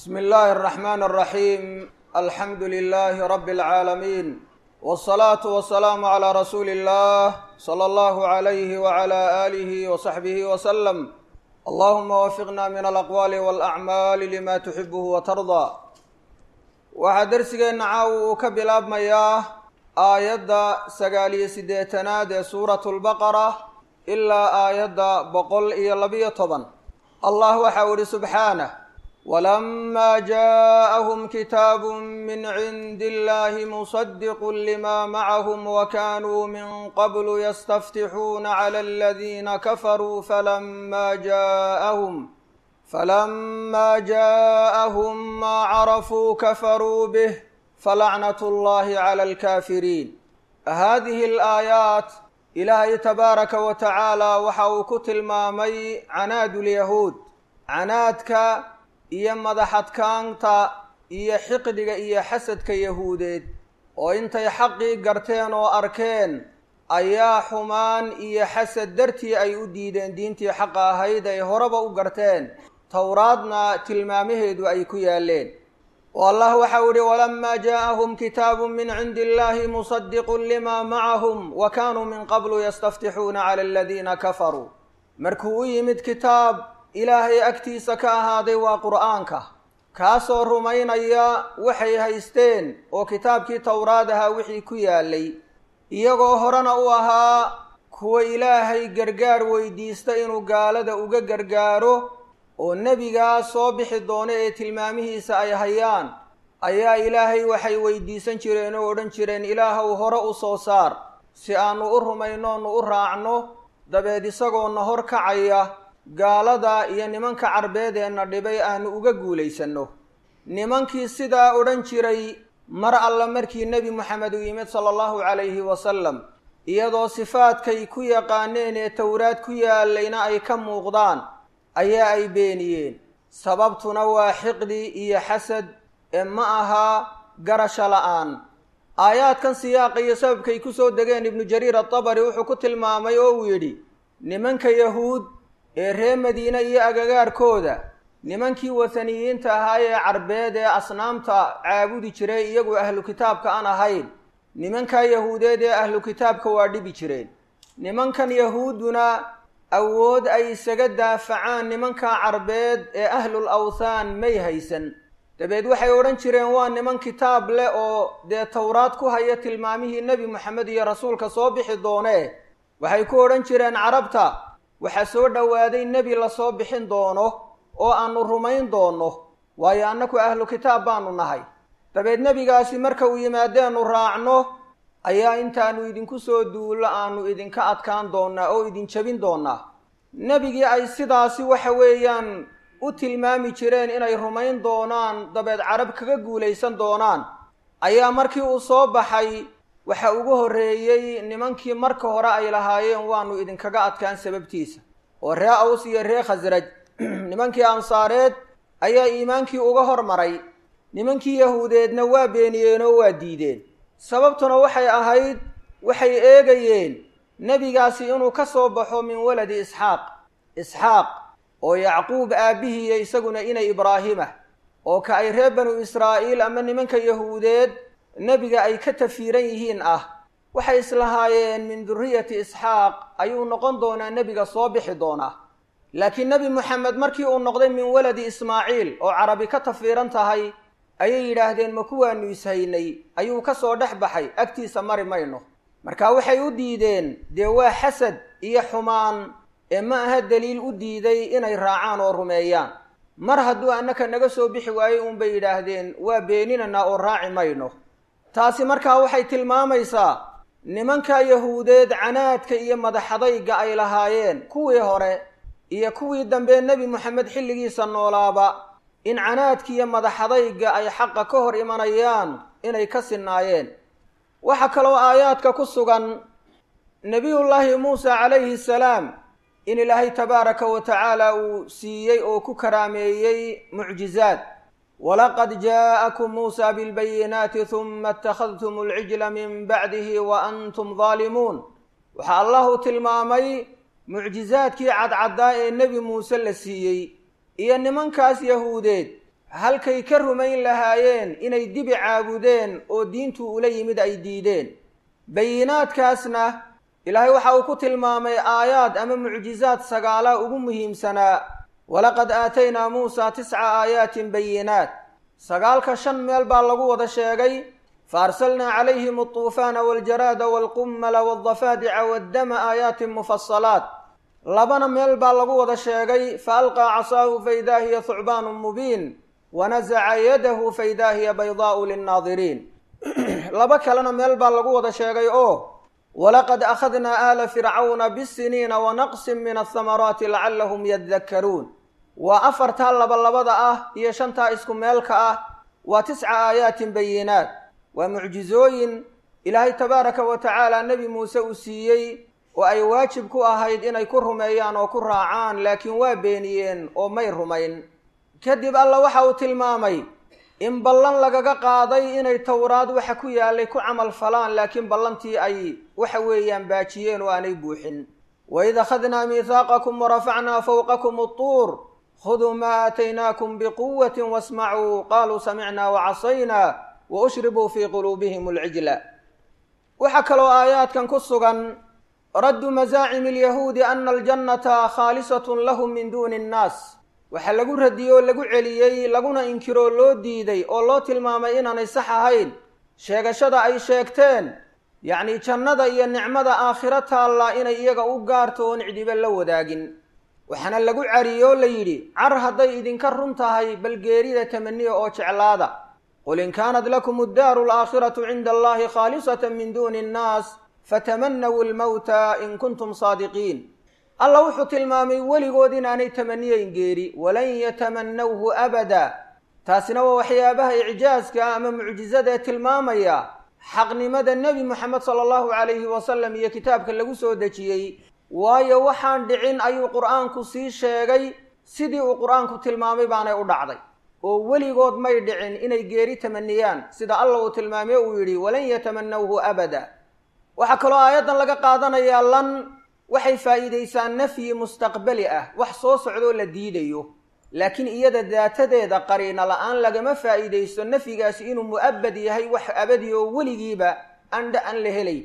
bsmi illaahi الرaxman الraxiim alxamdu lilaahi rabi اlcaalamiin wالsalaatu wasalaamu calىa rasuuli اllah slى allahu عalayhi wعalى alihi wصaxbihi wslm allahuma wafiqna min alaqwaali wاlacmaali lima tuxibuhu watardaa waxaa dersigeenna caawa uu ka bilaabmayaa aayadda sagaaliyo siddeetanaad ee suuratu lbaqara ilaa aayadda boqol iyo labiyo toban allah waxa uu ihi subxaanah walamaa jaaءahum kitaabu min cindi illahi musadiqu lima macahum wakanuu min qablu yastaftixuuna clى aladiina kafaruu falama jaaءahum falama jaaءahum maa carafuu kafaruu bih falacnat اllahi clى alkaafiriin hadihi alaayaat ilaahay tabaaraka wa tacaala waxa uu ku tilmaamay canaad lyahuud canaadka iyo madaxadkaanta iyo xiqdiga iyo xasadka yahuudeed oo intay xaqii garteen oo arkeen ayaa xumaan iyo xasad dartii ay u diideen diintii xaqa ahayd ay horeba u garteen towraadna tilmaamaheedu ay ku yaaleen oo allah waxau ihi walamaa jaaءahum kitaabu min cindi illahi musadiqu lima macahum wa kanuu min qablu yastaftixuuna clى aladiina kafaruu markuu u yimid kitaab ilaahay agtiisa ka ahaaday waa qur'aanka kaasoo rumaynaya waxay haysteen oo kitaabkii towraad ahaa wixii ku yaalay iyagoo horena u ahaa kuwa ilaahay gargaar weydiista inuu gaalada uga gargaaro oo nebigaa soo bixi doono ee tilmaamihiisa ay hayaan ayaa ilaahay waxay weydiisan jireen oo odhan jireen ilaahow hore u soo saar si aanu u rumaynoonu u raacno dabeed isagoona hor kacaya gaalada iyo nimanka carbeedeenna dhibay aanu uga guulaysanno nimankii sidaa odhan jiray mar alla markii nebi moxamed uu yimid sala allahu calayhi wasalam iyadoo sifaadkay ku yaqaaneen ee towraad ku yaalayna ay ka muuqdaan ayaa ay beeniyeen sababtuna waa xiqdi iyo xasad ee ma aha garasho la-aan aayaadkan siyaaqa iyo sababkay ku soo degeen ibnu jariir atabari wuxuu ku tilmaamay oo uu yidhi nimanka yahuud ee reer madiine iyo agagaarkooda nimankii wataniyiinta ahaa ee carbeed ee asnaamta caabudi jiray iyagu ahlu kitaabka aan ahayn nimankaa yahuudeed ee ahlu kitaabka waa dhibi jireen nimankan yahuudduna awood ay isaga daafacaan nimankaa carbeed ee ahlul awthaan may haysan dabeed waxay odhan jireen waa niman kitaab leh oo dee towraad ku haya tilmaamihii nebi moxamed iyo rasuulka soo bixi doonee waxay ku odhan jireen carabta waxaa soo dhowaaday nebi lasoo bixin doono oo aanu rumayn doonno waayo annaku ahlu kitaab baanu nahay dabeed nebigaasi marka uu yimaadeenu raacno ayaa intaanu idinku soo duullo aanu idinka adkaan doonnaa oo idin jebin doonnaa nebigii ay sidaasi waxa weeyaan u tilmaami jireen inay rumayn doonaan dabeed carab kaga guulaysan doonaan ayaa markii uu soo baxay waxa ugu horreeyey nimankii marka hore ay lahaayeen waanu idinkaga adkaan sababtiisa oo ree aws iyo ree khasraj nimankii ansaareed ayaa iimaankii uga hormaray nimankii yahuudeedna waa beeniyeen oo waa diideen sababtuna waxay ahayd waxay eegayeen nebigaasi inuu ka soo baxo min waladi isxaaq isxaaq oo yacquub aabbihiiyo isaguna inay ibraahimah oo ka ay reer banu israa'iil ama nimanka yahuudeed nebiga ay ka tafiiran yihiin ah waxay islahaayeen min duriyati isxaaq ayuu noqon doonaa nebiga soo bixi doonaa laakiin nebi moxamed markii uu noqday min waladi ismaaciil oo carabi ka tafiiran tahay ayay yidhaahdeen ma kuwaanu ishaynay ayuu ka soo dhex baxay agtiisa mari mayno marka waxay u diideen dee waa xasad iyo xumaan ee ma aha daliil u diiday inay raacaan oo rumeeyaan mar hadduu annaka naga soo bixi waayey uunbay yidhaahdeen waa beeninanaa oo raaci mayno taasi markaa waxay tilmaamaysaa nimanka yahuudeed canaadka iyo madaxadayga ay lahaayeen kuwii hore iyo kuwii dambe nebi moxamed xilligiisa noolaaba in canaadka iyo madaxadayga ay xaqa ka hor imanayaan inay ka sinnaayeen waxaa kaloo aayaadka ku sugan nebiyullaahi muusa calayhi salaam in ilaahay tabaaraka wa tacaala uu siiyey oo ku karaameeyey mucjizaad walaqad jaa'akum muusa bilbayinaati huma ittakhadtum alcijla min bacdihi wa antum daalimuun waxaa allahu tilmaamay mucjizaadkii cadcaddaa ee nebi muuse la siiyey iyo nimankaas yahuudeed halkay ka rumayn lahaayeen inay dibi caabudeen oo diintu ula yimid ay diideen bayinaadkaasna ilaahay waxa uu ku tilmaamay aayaad ama mucjizaad sagaala ugu muhiimsanaa walaqad aataynaa muusaa tisca aayaatin bayinaat sagaalka shan meel baa lagu wada sheegay faarsalnaa calayhim altuufaana waljaraada waalqummala waldafaadica waaddama aayaatin mufasalaat labana meel baa lagu wada sheegay fa alqaa casaahu faidaa hiya thucbaanun mubiin wanasaca yadahu faidaa hiya baydaa'u linnaadiriin laba kalena meel baa lagu wada sheegay oo walaqad akhadnaa aala fircawna bisiniina wanaqsin min athamaraati lacallahum yadakkaruun waa afartaa labalabada ah iyo shantaa isku meelka ah waa tisca aayaatin bayinaat waa mucjizooyin ilaahay tabaaraka wa tacaala nebi muuse uu siiyey oo ay waajib ku ahayd inay ku rumeeyaan oo ku raacaan laakiin waa beeniyeen oo may rumayn kadib alla waxa uu tilmaamay in ballan lagaga qaaday inay towraad waxa ku yaalay ku camal falaan laakiin ballantii ay waxa weeyaan baajiyeen oo aanay buuxin waid akhadnaa miihaaqakum warafacnaa fowqakum altuur khuduu maa aataynaakum biquwatin wasmacuu qaaluu samicnaa wacasaynaa wa ushribuu fii quluubihim alcijla waxaa kaloo aayaadkan ku sugan raddu masaacimi alyahuudi ana aljannata khaalisatun lahum min duuni annaas waxaa lagu radiyey oo lagu celiyey laguna inkiroo loo diiday oo loo tilmaamay inaanay sax ahayn sheegashada ay sheegteen yacnii jannada iyo nicmada aakhiro taalla inay iyaga u gaarto oon cidiba la wadaagin waxaana lagu cariyey oo la yidhi car hadday idinka run tahay bal geerida tamaniya oo jeclaada qul in kaanat lakum addaaru alaakhiratu cinda allahi khaalisatan min duuni annaas fatamanawu almowta in kuntum saadiqiin alla wuxuu tilmaamay weligood inaanay tamaniyeyn geeri walan yatamanawhu abada taasina waa waxyaabaha icjaaska ama mucjizada ee tilmaamaya xaqnimada nebi moxamed sala allahu calayhi wasalam iyo kitaabka lagu soo dejiyey waayo waxaan dhicin ayuu qur-aanku sii sheegay sidii uu qur-aanku tilmaamay baanay u dhacday oo weligood may dhicin inay geeri tamaniyaan sida alla uu tilmaamay uu yidhi walan yatamanawhu abada waxaa kaloo aayaddan laga qaadanayaa lan waxay faa'iidaysaa nafyi mustaqbali ah wax soo socdoo la diidayo laakiin iyada daatadeeda qariina la-aan lagama faa'iidaysto nafyigaasi inuu mu'abad yahay wax abadi oo weligiiba andha an la helay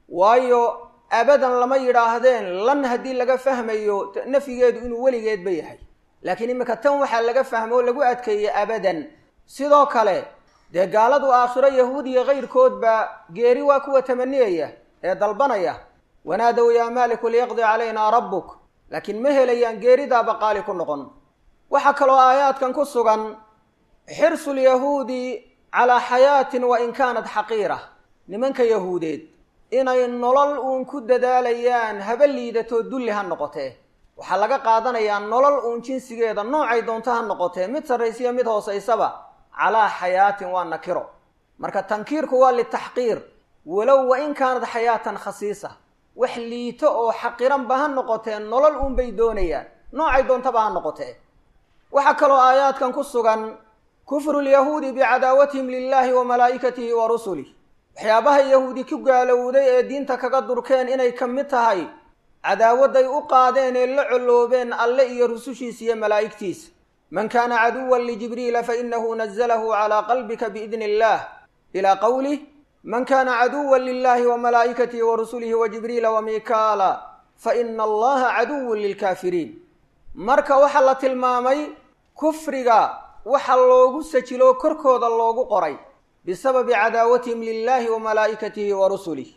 waayo abadan lama yidhaahdeen lan haddii laga fahmayo nafyigeedu inuu weligeedba yahay laakiin iminka tan waxaa laga fahmo oo lagu adkeeyey abadan sidoo kale dee gaaladu aakhiro yahuud iyo kayrkoodba geeri waa kuwa tamaniyaya ee dalbanaya wanaadow yaa maaliku liyaqdi calaynaa rabbuk laakiin ma helayaan geeridaaba qaali ku noqon waxaa kaloo aayaadkan ku sugan xirsu lyahuudi calaa xayaatin wa in kaanat xaqiira nimanka yahuudeed inay nolol uun ku dadaalayaan haba liidatoo dulli ha noqotee waxaa laga qaadanayaa nolol uun jinsigeeda noocay doonto ha noqotee mid sarraysiyo mid hoosaysaba calaa xayaatin waa nakiro marka tankiirku waa litaxqiir walow wa in kaanad xayaatan khasiisa wax liito oo xaqiranba ha noqotee nolol uunbay doonayaan noocay doontaba ha noqotee waxaa kaloo aayaadkan ku sugan kufru lyahuudi bicadaawatihim lilaahi wa malaa'ikatihi wa rusulih waxyaabaha yahuudi ku gaalowday ee diinta kaga durkeen inay ka mid tahay cadaawadday u qaadeen ee la colloobeen alle iyo rusushiisa iyo malaa'igtiisa man kaana caduwan lijibriila fainahu nazalahu calaa qalbika biidni illaah ilaa qowlih man kaana caduwan lilahi wa malaa'ikatihi wa rusulihi wa jibriila wa mikaala faina allaha caduwun lilkaafiriin marka waxaa la tilmaamay kufriga waxa loogu sajiloo korkooda loogu qoray bisababi cadaawatihim lilahi wa malaa'ikatihi wa rusulih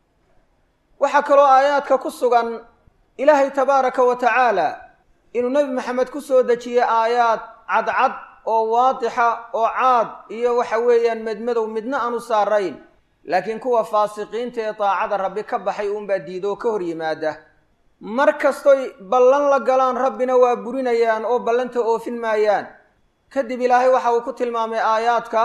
waxaa kaloo aayaadka ku sugan ilaahay tabaaraka wa tacaala inuu nebi maxamed ku soo dejiyey aayaad cadcad oo waadixa oo caad iyo waxa weeyaan medmadow midna aanu saarayn laakiin kuwa faasiqiinta ee daacada rabbi ka baxay uunbaa diida oo ka hor yimaada mar kastoy ballan la galaan rabbina waa burinayaan oo ballanta oofin maayaan kadib ilaahay waxa uu ku tilmaamay aayaadka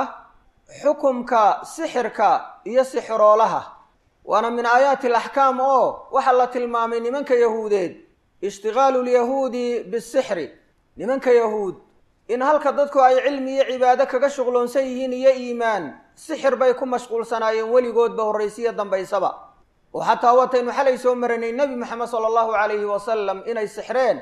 xukumka sixirka iyo sixiroolaha waana min aayaati alaxkaam oo waxaa la tilmaamay nimanka yahuudeed ishtigaalu lyahuudi bisixri nimanka yahuud in halka dadku ay cilmi iyo cibaado kaga shuqloonsan yihiin iyo iimaan sixir bay ku mashquulsanaayeen weligoodba horraysiya dambaysaba oo xataa wataynu xalay soo maranay nebi moxamed sala allahu calayhi wasalam inay sixreen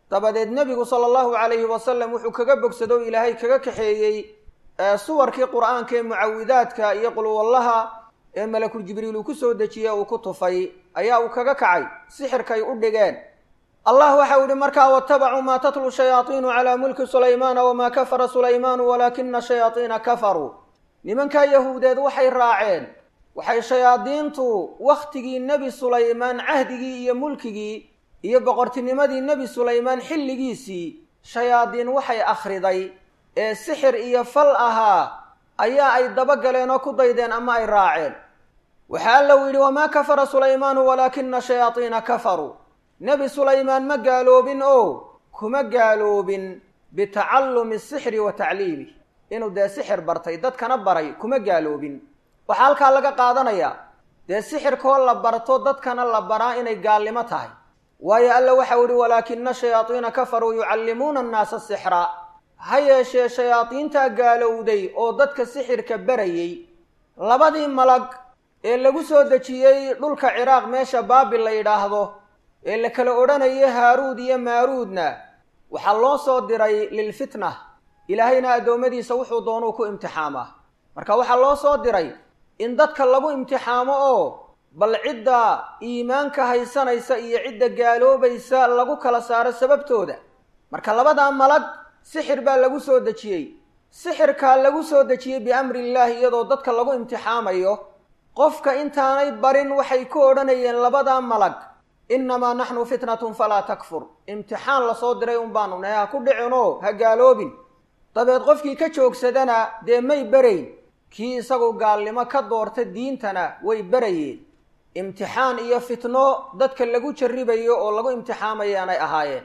dabadeed nebigu sala allahu calayhi wasalam wuxuu kaga bogsado o ilaahay kaga kaxeeyey suwarkii qur'aanka ee mucawidaadka iyo qulwallaha ee malakul jibriil uu ku soo dejiye uu ku tufay ayaa uu kaga kacay sixirkay u dhigeen allah waxau yihi markaa watabacuu maa tatlu shayaaiinu calaa mulki sulaymaana wamaa kafara sulaymaanu walaakina shayaaiina kafaruu nimankaa yahuudeed waxay raaceen waxay shayaadiintu wakhtigii nebi sulaymaan cahdigii iyo mulkigii iyo boqortinimadii nebi sulaymaan xilligiisii shayaadiin waxay akhriday ee sixir iyo fal ahaa ayaa ay dabagaleen oo ku daydeen ama ay raaceen waxaa alla u yidhi wamaa kafara sulaymaanu walaakina shayaaiina kafaruu nebi sulaymaan ma gaaloobin oo kuma gaaloobin bitacallumi asixri wa tacliimih inuu dee sixir bartay dadkana baray kuma gaaloobin waxaa halkaa laga qaadanayaa dee sixirkoo la barto dadkana la baraa inay gaalnimo tahay waayo alla waxau yihi walaakina shayaaiina kafaruu yucallimuuna annaasa sixra ha yeeshee shayaadiintaa gaalowday oo dadka sixirka barayey labadii malag ee lagu soo dejiyey dhulka ciraaq meesha baabil la yidhaahdo ee la kala odhanayay haaruud iyo maaruudna waxaa loo soo diray lilfitna ilaahayna addoommadiisa wuxuu doonuu ku imtixaamaa marka waxaa loo soo diray in dadka lagu imtixaamo oo bal cidda iimaanka haysanaysa iyo cidda gaaloobaysa lagu kala saaro sababtooda marka labadaa malag sixir baa lagu soo dejiyey sixirkaa lagu soo dejiyey biamri illaahi iyadoo dadka lagu imtixaamayo qofka intaanay barin waxay ku odhanayeen labadaa malag innamaa naxnu fitnatun falaa takfur imtixaan lasoo diray un baanu nahay ha ku dhicinoo ha gaaloobin dabeed qofkii ka joogsadana dee may berayn kii isagu gaalnimo ka doorta diintana way berayeen imtixaan iyo fitno dadka lagu jarribayo oo lagu imtixaamayaanay ahaayeen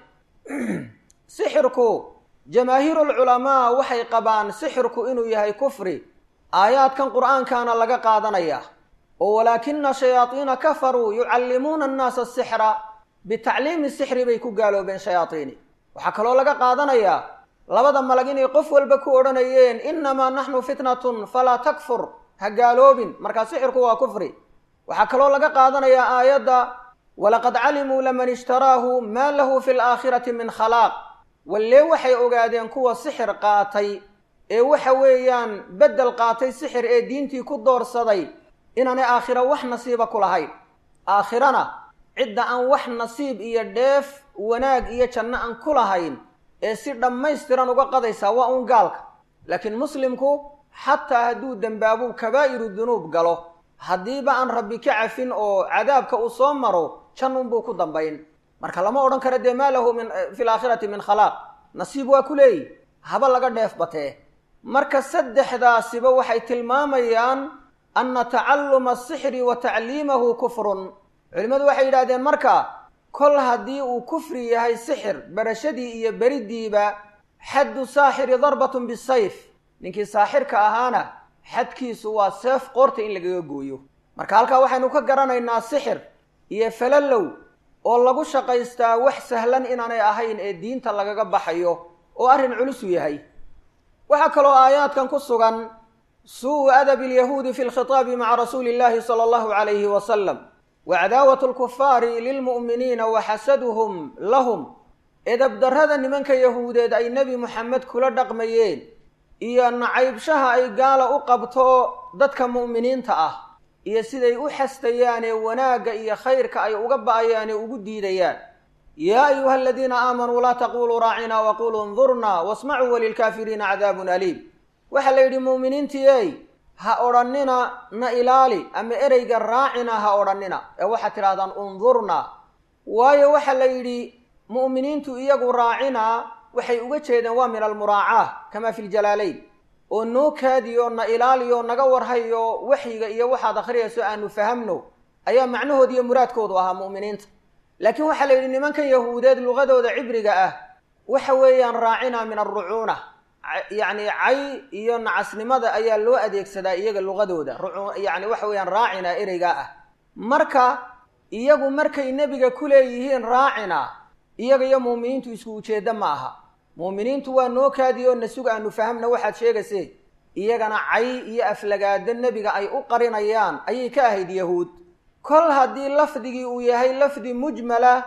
sixirku jamaahiirulculamaa waxay qabaan sixirku inuu yahay kufri aayaadkan qur'aankaana laga qaadanaya oo walaakina shayaadiina kafaruu yucallimuuna annaasa asixra bitacliimi sixri bay ku gaaloobeen shayaadiini waxaa kaloo laga qaadanayaa labada malag inay qof walba ku odhanayeen innamaa naxnu fitnatun falaa takfur ha gaaloobin markaa sixirku waa kufri waxaa kaloo laga qaadanayaa aayadda walaqad calimuu laman ishtaraahu maa lahu fi laakhirati min khalaaq wallee waxay ogaadeen kuwa sixir qaatay ee waxa weeyaan beddel qaatay sixir ee diintii ku doorsaday inaanay aakhiro wax nasiiba ku lahayn aakhirana cidda aan wax nasiib iyo dheef wanaag iyo janno aan ku lahayn ee si dhammaystiran uga qadaysaa waa uun gaalka laakiin muslimku xataa hadduu dembaabuu kabaa'iru dunuub galo haddiiba aan rabbi ka cafin oo cadaabka uu soo maro jannunbuu ku dambayn marka lama odhan karo dee maa lahu min fi laakhirati min khalaaq nasiib waa ku leeyi haba laga dheef batee marka saddexdaasiba waxay tilmaamayaan anna tacalluma asixri wa tacliimahu kufrun culimmadu waxay yidhahdeen marka kol haddii uu kufri yahay sixir barashadii iyo beriddiiba xaddu saaxiri darbatun bisayf ninkii saaxirka ahaana xadkiisu waa seef qoorta in lagaga gooyo marka halkaa waxaynu ka garanaynaa sixir iyo falalow oo lagu shaqaystaa wax sahlan inaanay ahayn ee diinta lagaga baxayo oo arrin culusu yahay waxaa kaloo aayaadkan ku sugan suu adabi alyahuudi fi lkhitaabi maca rasuuli illahi sala allahu calayhi wasalam wa cadaawatu alkufaari lilmu'miniina wa xasaduhum lahum edabdarrada nimanka yahuudeed ay nebi moxamed kula dhaqmayeen iyo nacaybshaha ay gaala u qabto dadka mu'miniinta ah iyo siday u xastayaanee wanaagga iyo khayrka ay uga ba'ayaanee ugu diidayaan yaa ayuha aladiina aamanuu laa taquluu raacinaa waquluu indurnaa wasmacuu walilkaafiriina cadaabun aliim waxaa la yidhi mu'miniintii ey ha odhannina na ilaali ama ereyga raacina ha odhannina ee waxaad tidhahdaan undurnaa waayo waxaa la yidhi mu'miniintu iyagu raacinaa waxay uga jeedeen waa min almuraacaa kamaa fi ljalaalayn oo noo kaadiyo na ilaaliyo naga warhayo waxyiga iyo waxaad akhriyayso aanu fahamno ayaa macnahooda iyo muraadkoodu ahaa mu'miniinta laakiin waxaa la yidhi nimankan yahuudeed luqadooda cibriga ah waxa weeyaan raacina min alrucuuna yacni cay iyo nacasnimada ayaa loo adeegsadaa iyaga luqadooda yani waxa weeyaan raacina ereygaa ah marka iyagu markay nebiga ku leeyihiin raacina iyaga iyo muuminiintu isku ujeedda ma aha muuminiintu waa noo kaadiyo na sug aanu fahamna waxaad sheegaysee iyagana cay iyo aflagaado nebiga ay u qarinayaan ayay ka ahayd yahuud kol haddii lafdigii uu yahay lafdi mujmala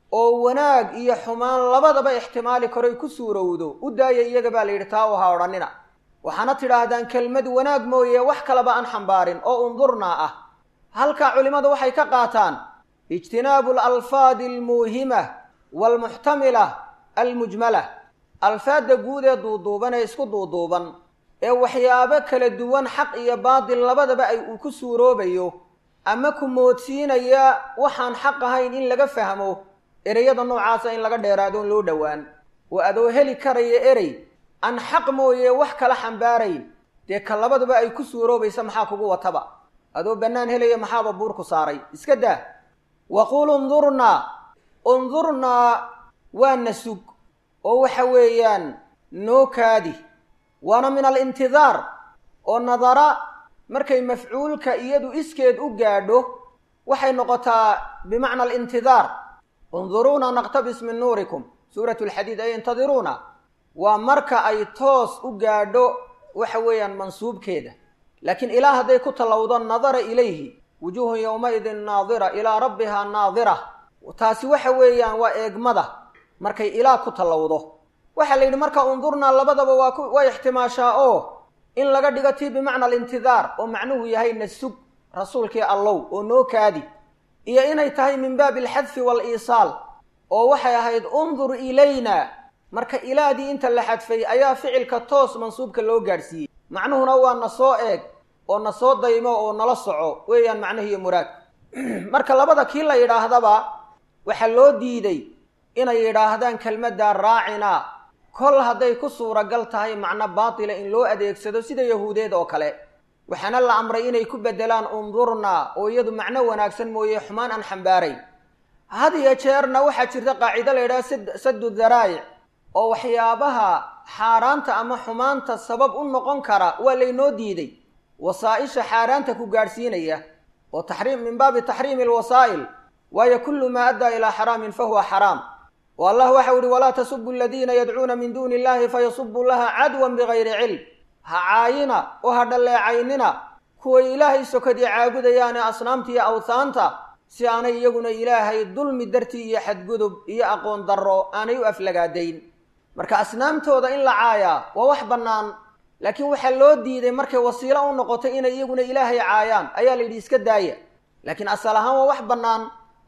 oo wanaag iyo xumaan labadaba ixtimaali karoy ku suurowdo u daaya iyaga baa la yidhi taa u ha odhanina waxaana tidhaahdaan kelmad wanaag mooye wax kaleba aan xambaarin oo undurnaa ah halkaa culimmadu waxay ka qaataan ijtinaabu alalfaadi almuuhima waalmuxtamila almujmala alfaadda guud ee duuduuban ee isku duuduuban ee waxyaabo kala duwan xaq iyo baatil labadaba ay uu ku suuroobayo ama ku moodsiinaya waxaan xaq ahayn in laga fahmo ereyada noocaasa in laga dheeraadoon loo dhowaan oo adoo heli karaya erey aan xaq mooye wax kala xambaarayn dee ka labaduba ay ku suuroobaysa maxaa kugu wataba adoo bannaan helaya maxaaba buurku saaray iska daa waquul undurnaa undurnaa waa na sug oo waxa weeyaan noo kaadi waana min alintidaar oo nadara markay mafcuulka iyadu iskeed u gaadho waxay noqotaa bimacna alintidaar unduruuna naqtabis min nuurikum suurat lxadiid ay intadiruuna waa marka ay toos u gaadho waxa weeyaan mansuubkeeda laakiin ilaa hadday ku tallowdo nadara ilayhi wujuuhun yowmaidin naadira ilaa rabbihaa naadira taasi waxa weeyaan waa eegmada markay ilaa ku tallowdo waxaa la yidhi marka undurnaa labadaba waa ku way ixtimaashaa oo in laga dhigo tii bimacna alintidaar oo macnuhu yahay na sug rasuulkii allow oo noo kaadi iyo inay tahay min baabi alxadfi waaliisaal oo waxay ahayd undur ilayna marka ilaadii inta la xadfay ayaa ficilka toos mansuubka loo gaadhsiiyey macnuhuna waa na soo eeg oo na soo daymo oo nala soco weeyaan macnihiiyo muraad marka labada kii la yidhaahdaba waxaa loo diiday inay yidhaahdaan kelmaddaa raacinaa kol hadday ku suuragal tahay macno baatila in loo adeegsado sida yahuudeed oo kale waxaana la amray inay ku beddelaan undurnaa oo iyadu macno wanaagsan mooye xumaan aan xambaarayn had iyo jeerna waxaa jirta qaacido la yidhaha saddu daraa'ic oo waxyaabaha xaaraanta ama xumaanta sabab u noqon kara waa laynoo diiday wasaa-isha xaaraanta ku gaadhsiinaya oo taxriim min baabi taxriimi alwasaa'il waayo kullu maa addaa ilaa xaraamin fahuwa xaraam oo allah waxau ihi walaa tasubu aladiina yadcuuna min duuni illahi fayasubu laha cadwan bigayri cilm ha caayina oo ha dhalleecaynina kuway ilaahay sokadii caabudayaane asnaamta iyo awhaanta si aanay iyaguna ilaahay dulmi dartii iyo xadgudub iyo aqoon darro aanay u aflagaadayn marka asnaamtooda in la caayaa waa wax bannaan laakiin waxaa loo diiday markay wasiilo u noqotay inay iyaguna ilaahay caayaan ayaa la yidhi iska daaya laakiin asal ahaan waa wax bannaan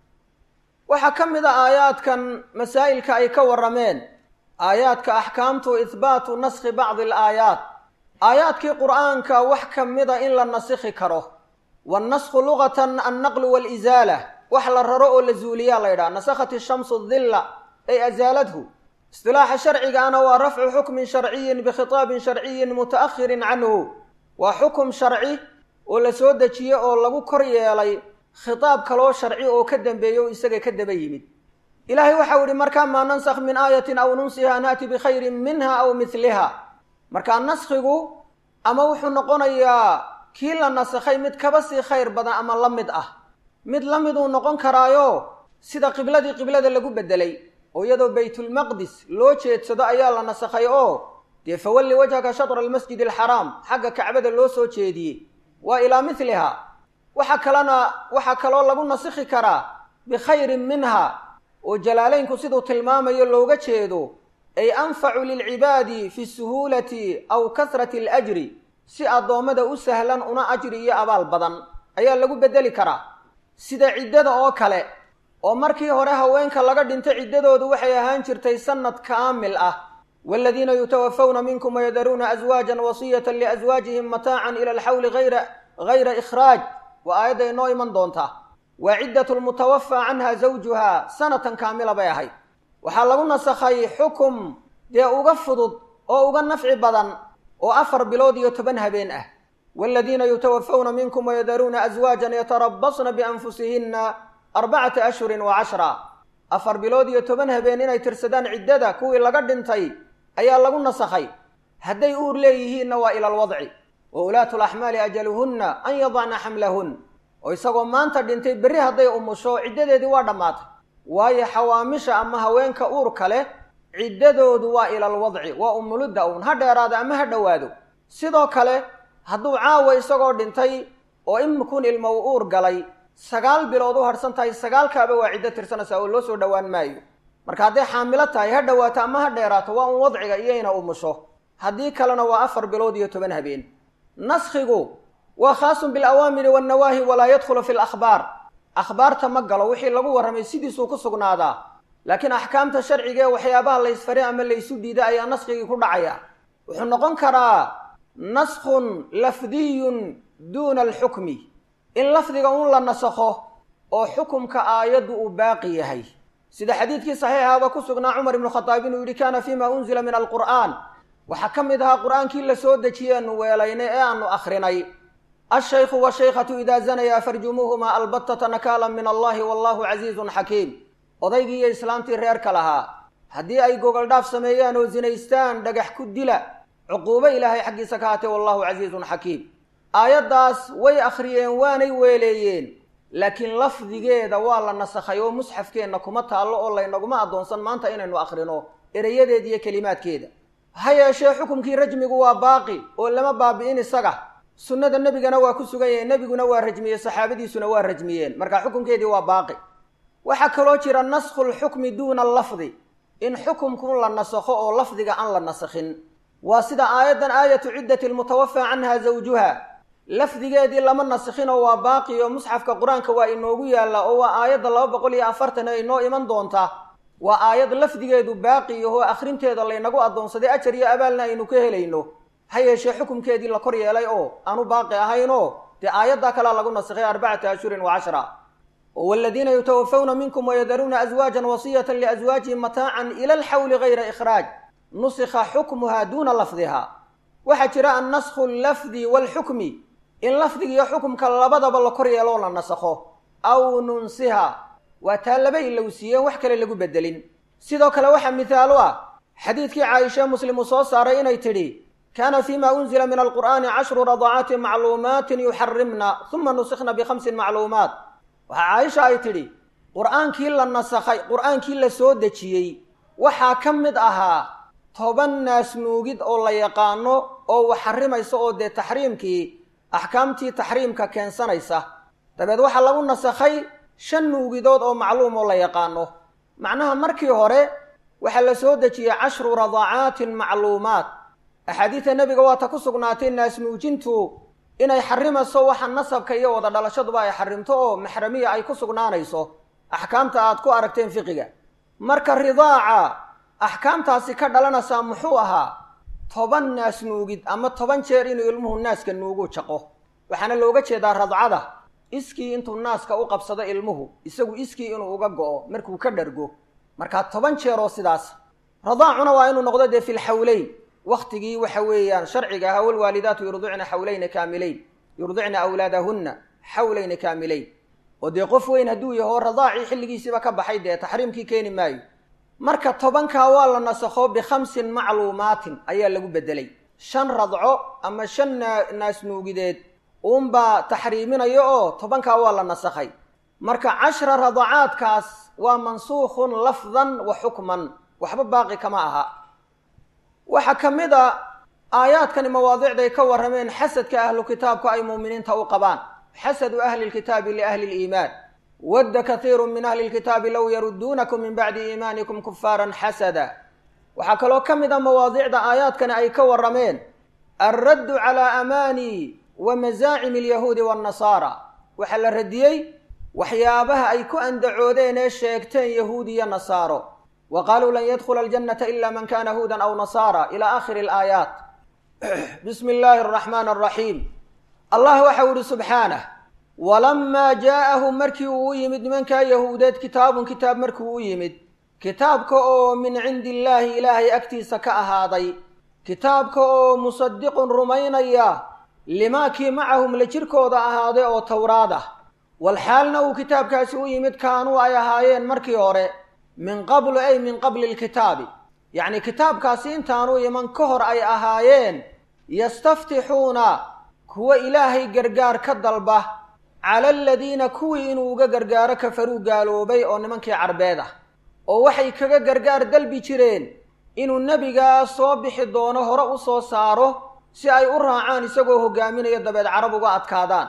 waxaa ka mid a aayaadkan masaa'ilka ay ka warrameen aayaadka axkaamtu ihbaatu naskhi bacdi alaayaat aayaadkii qur'aanka wax ka mida in la nasikhi karo wannasku lugatan annaqlu waalisaala wax la raro oo la zuuliyaa la ydhaha nasakhat ishamsu dilla ay asaaladhu istilaaxa sharcigaana waa rafcu xukmin sharciyin bikhitaabin sharciyin muta'ahirin canhu waa xukum sharci oo la soo dejiye oo lagu kor yeelay khitaab kaloo sharci oo ka dambeeya oo isaga ka daba yimid ilaahay waxau yihi markaa maa nansakh min aayatin aw nunsiha naati bikhayrin minha aw midliha markaa naskhigu ama wuxuu noqonayaa kii la nasakhay mid kaba sii khayr badan ama la mid ah mid la miduu noqon karaayo sida qibladii qiblada lagu bedelay oo iyadoo baytulmaqdis loo jeedsado ayaa la nasakhay oo dee fawalli wajhaka shatra almasjid alxaraam xagga kacbada loo soo jeediyey waa ilaa midliha waxa kalena waxaa kaloo lagu nasikhi karaa bikhayrin minha oo jalaalaynku siduu tilmaamayo looga jeedo ay anfacu lilcibaadi fi suhuulati aw kasrati alajri si addoommada u sahlan una ajri iyo abaal badan ayaa lagu beddeli karaa sida ciddada oo kale oo markii hore haweenka laga dhinto ciddadoodu waxay ahaan jirtay sannad kaamil ah waaladiina yutawafawna minkum wayadaruuna aswaajan wasiyatan liaswaajihim mataacan ila alxawli hayra hayra ikhraaj waa aayadda inoo iman doontaa waa ciddatu lmutawafaa canha zawjuha sanatan kaamila bay ahayd waxaa lagu nasakhay xukum dee uga fudud oo uga nafci badan oo afar bilood iyo toban habeen ah waaladiina yutawafawna minkum wayadaruuna aswaajan yatarabasna bianfusihinna arbacata ashhurin wa cashra afar bilood iyo toban habeen inay tirsadaan ciddada kuwii laga dhintay ayaa lagu nasakhay hadday uur leeyihiinna waa ila alwadci wa ulaatu laxmaali ajaluhunna an yadacna xamlahun oo isagoo maanta dhintay berri hadday umusho ciddadeedii waa dhammaatay waayo xawaamisha ama haweenka uurka leh ciddadoodu waa ilalwadci waa umulidda uun ha dheeraado ama ha dhowaado sidoo kale hadduu caawa isagoo dhintay oo imikun ilmo u uur galay sagaal bilood u harhsan tahay sagaalkaaba waa ciddo tirsanaysaa oo loo soo dhowaan maayo marka hadday xaamilo tahay ha dhowaato ama ha dheeraato waa un wadciga iyo ina umusho haddii kalena waa afar bilood iyo toban habeen naskhigu waa khaasun bilawaamiri wannawaahi walaa yadkhulu fi lakhbaar akhbaarta ma galo wixii lagu warramay sidiisuu ku sugnaadaa laakiin axkaamta sharciga ee waxyaabaha laysfaray ama laysu diiday ayaa naskigii ku dhacaya wuxuu noqon karaa naskhun lafdiyun duuna alxukmi in lafdiga un la nasakho oo xukumka aayaddu uu baaqi yahay sida xadiidkii saxiixaaba ku sugnaa cumar ibnu khadaab inuu yidhi kaana fiima unzila min alqur'aan waxaa ka mid ahaa qur'aankii la soo dejiyeenu weelaynay ee aanu akhrinay alshaykhu washaykhatu idaa zanaya farjumuuhuma albattata nakaalan min allahi wallahu casiizun xakiim odaygii iyo islaamtii reerka lahaa haddii ay gogoldhaaf sameeyaan oo zinaystaan dhagax ku dila cuquubo ilaahay xaggiisa ka haatee wallahu casiizun xakiim aayaddaas way akhriyeen waanay weeleeyeen laakiin lafdigeeda waa la nasakhay oo musxafkeenna kuma taallo oo laynaguma addoonsan maanta inaynu akhrino erayadeeda iyo kelimaadkeeda ha yeeshee xukumkii rajmigu waa baaqi oo lama baabi'in isaga sunnada nebigana waa ku sugan yahay nebiguna waa rajmiyey saxaabadiisuna waa rajmiyeen marka xukumkeedii waa baaqi waxaa kaloo jira naskhu lxukmi duuna allafdi in xukumku la nasakho oo lafdiga aan la nasakhin waa sida aayaddan aayatu ciddati lmutawafaa canha zawjuha lafdigeedii lama nasikhinoo waa baaqi oo musxafka qur-aanka waa inoogu yaalla oo waa aayadda laba boqol iyo afartan ee inoo iman doonta waa aayad lafdigeedu baaqi yahoo akhrinteeda laynagu addoonsaday ajar iyo abaalna aynu ka helayno ha yeeshee xukumkeedii la kor yeelay oo aanu baaqi ahaynoo dee aayaddaa kalea lagu nasikhay arbacata ashhurin wa cashra waladiina yutawafawna minkum wayadaruuna aswaajan wasiyatan liaswaajihim mataacan ila alxawli gayra ikhraaj nusikha xukmuha duuna lafdiha waxaa jira annaskhu allafdi waalxukmi in lafdigiiyo xukumka labadaba la kor yeeloo la nasakho aw nunsiha waa taa laba ilowsiiyeen wax kale lagu bedelin sidoo kale waxaa mithaalo ah xadiidkii caaisha muslim uu soo saaray inay tidhi kaana fima unzila min alqur'aani cashru radacaatin macluumaatin yuxarimna uma nusikhna bikhamsin macluumaat waxaa caaisha ay tidhi qur'aankii la nasakhay qur'aankii la soo dejiyey waxaa ka mid ahaa toban naas nuugid oo la yaqaano oo wax xarimaysa oo dee taxriimkii axkaamtii taxriimka keensanaysa dabeed waxaa lagu nasakhay shan nuugidood oo macluum oo la yaqaano macnaha markii hore waxaa la soo dejiyey cashru radacaatin macluumaat axaadiida nebiga waa ta ku sugnaatay naas nuujintu inay xarimayso waxa nasabka iyo wada dhalashaduba ay xarimto oo maxramiya ay ku sugnaanayso axkaamta aad ku aragteen fiqiga marka ridaaca axkaamtaasi ka dhalanaysaa muxuu ahaa toban naas nuugid ama toban jeer inuu ilmuhu naaska nuugu jaqo waxaana looga jeedaa radcada iskii intuu naaska u qabsado ilmuhu isagu iskii inuu uga go'o markuu ka dhargo markaa toban jeeroo sidaas radaacuna waa inuu noqdo dee filxawleyn waktigii waxa weeyaan sharciga ahaa walwaalidaatu yurdicna xawlayna kaamileyn yurdicna awlaadahunna xawlayna kaamileyn oo dee qof weyn hadduu yaho radaacii xilligiisiiba ka baxay dee taxriimkii keeni maayo marka tobankaa waa la nasakho bikhamsin macluumaatin ayaa lagu bedelay shan radco ama shan naas nuugideed uunbaa taxriiminaya oo tobankaa waa la nasakhay marka cashra radacaadkaas waa mansuukhun lafdan wa xukman waxba baaqi kama aha waxaa ka mid a aayaadkani mawaadicday ka warrameen xasadka ahlu kitaabku ay muuminiinta u qabaan xasadu ahli lkitaabi liahli liimaan wadda kathiiru min ahli lkitaabi low yarudduunakum min bacdi iimaanikum kufaaran xasada waxaa kaloo ka mid a mawaadicda aayaadkani ay ka warrameen alraddu calaa amaani wa masaacimi alyahuudi waannasaara waxaa la radiyey waxyaabaha ay ku andacoodeen ee sheegteen yahuud iyo nasaaro wa qaaluu lan yadkhula aljannata ila man kana huudan aw nasaara ila aakhiri alaayaat bismi illaahi araxmaan araxiim allah waxau ihi subxaanah walamaa jaa'ahum markii uu u yimid nimankaa yahuudeed kitaabun kitaab markii u yimid kitaabka oo min cindi illaahi ilaahay agtiisa ka ahaaday kitaabka oo musadiqun rumaynaya limaakii macahum la jirkooda ahaaday oo towraad ah walxaalna uu kitaabkaasi u yimid kaanuu ay ahaayeen markii hore min qablu ay min qabli lkitaabi yacni kitaabkaasi intaanuu iman ka hor ay ahaayeen yastaftixuuna kuwa ilaahay gargaar ka dalba cala aladiina kuwii inuu uga gargaaro kafaruu gaaloobay oo nimankii carbeed ah oo waxay kaga gargaar dalbi jireen inuu nebigaa soo bixi doono hore u soo saaro si ay u raacaan isagoo hogaaminaya dabeed carab uga adkaadaan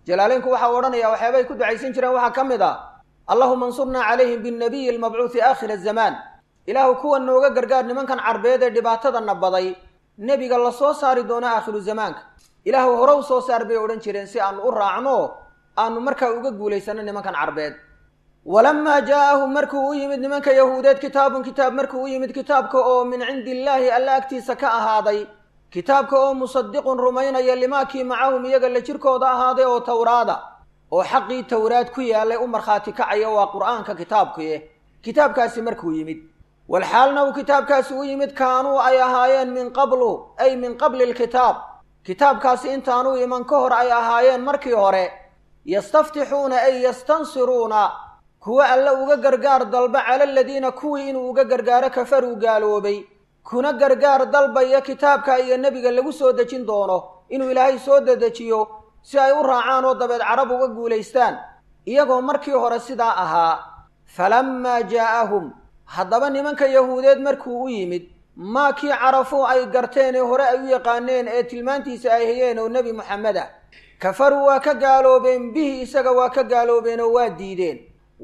jalaaleynku waxaa odhanaya waxyaabay ku ducaysan jireen waxaa ka mid ah allahuma ansurnaa calayhim binnabiyi almabcuuhi aakhira azamaan ilaahu kuwa nooga gargaar nimankan carbeed ee dhibaatadana baday nebiga la soo saari doono aakhiru zamaanka ilaahu hore u soo saar bay odhan jireen si aanu u raacno aanu markaa uga guulaysano nimankan carbeed walamaa jaa'ahum markuu u yimid nimanka yahuudeed kitaabun kitaab markuu u yimid kitaabka oo min cindi illaahi alla agtiisa ka ahaaday kitaabka oo musadiqun rumaynaya limaakii macahum iyaga la jirkooda ahaaday oo towraada oo xaqii towraad ku yaalay u markhaati kacaya waa qur'aanka kitaabkuye kitaabkaasi markuu yimid walxaalna uu kitaabkaasi u yimid kaanuu ay ahaayeen min qablu ay min qabli alkitaab kitaabkaasi intaanuu iman ka hor ay ahaayeen markii hore yastaftixuuna ay yastansiruuna kuwa alle uga gargaar dalba cala aladiina kuwii inuu uga gargaaro kafaruu gaaloobay kuna gargaar dalbaya kitaabka iyo nebiga lagu soo dejin doono inuu ilaahay soo dedejiyo si ay u raacaan oo dabeed carab uga guulaystaan iyagoo markii hore sidaa ahaa falammaa jaa'ahum haddaba nimanka yahuudeed markuu u yimid maa kii carafuu ay garteen ee hore ay u yaqaaneen ee tilmaantiisa ay hayeen oo nebi moxamed ah kafaruu waa ka gaaloobeen bihi isaga waa ka gaaloobeen oo waa diideen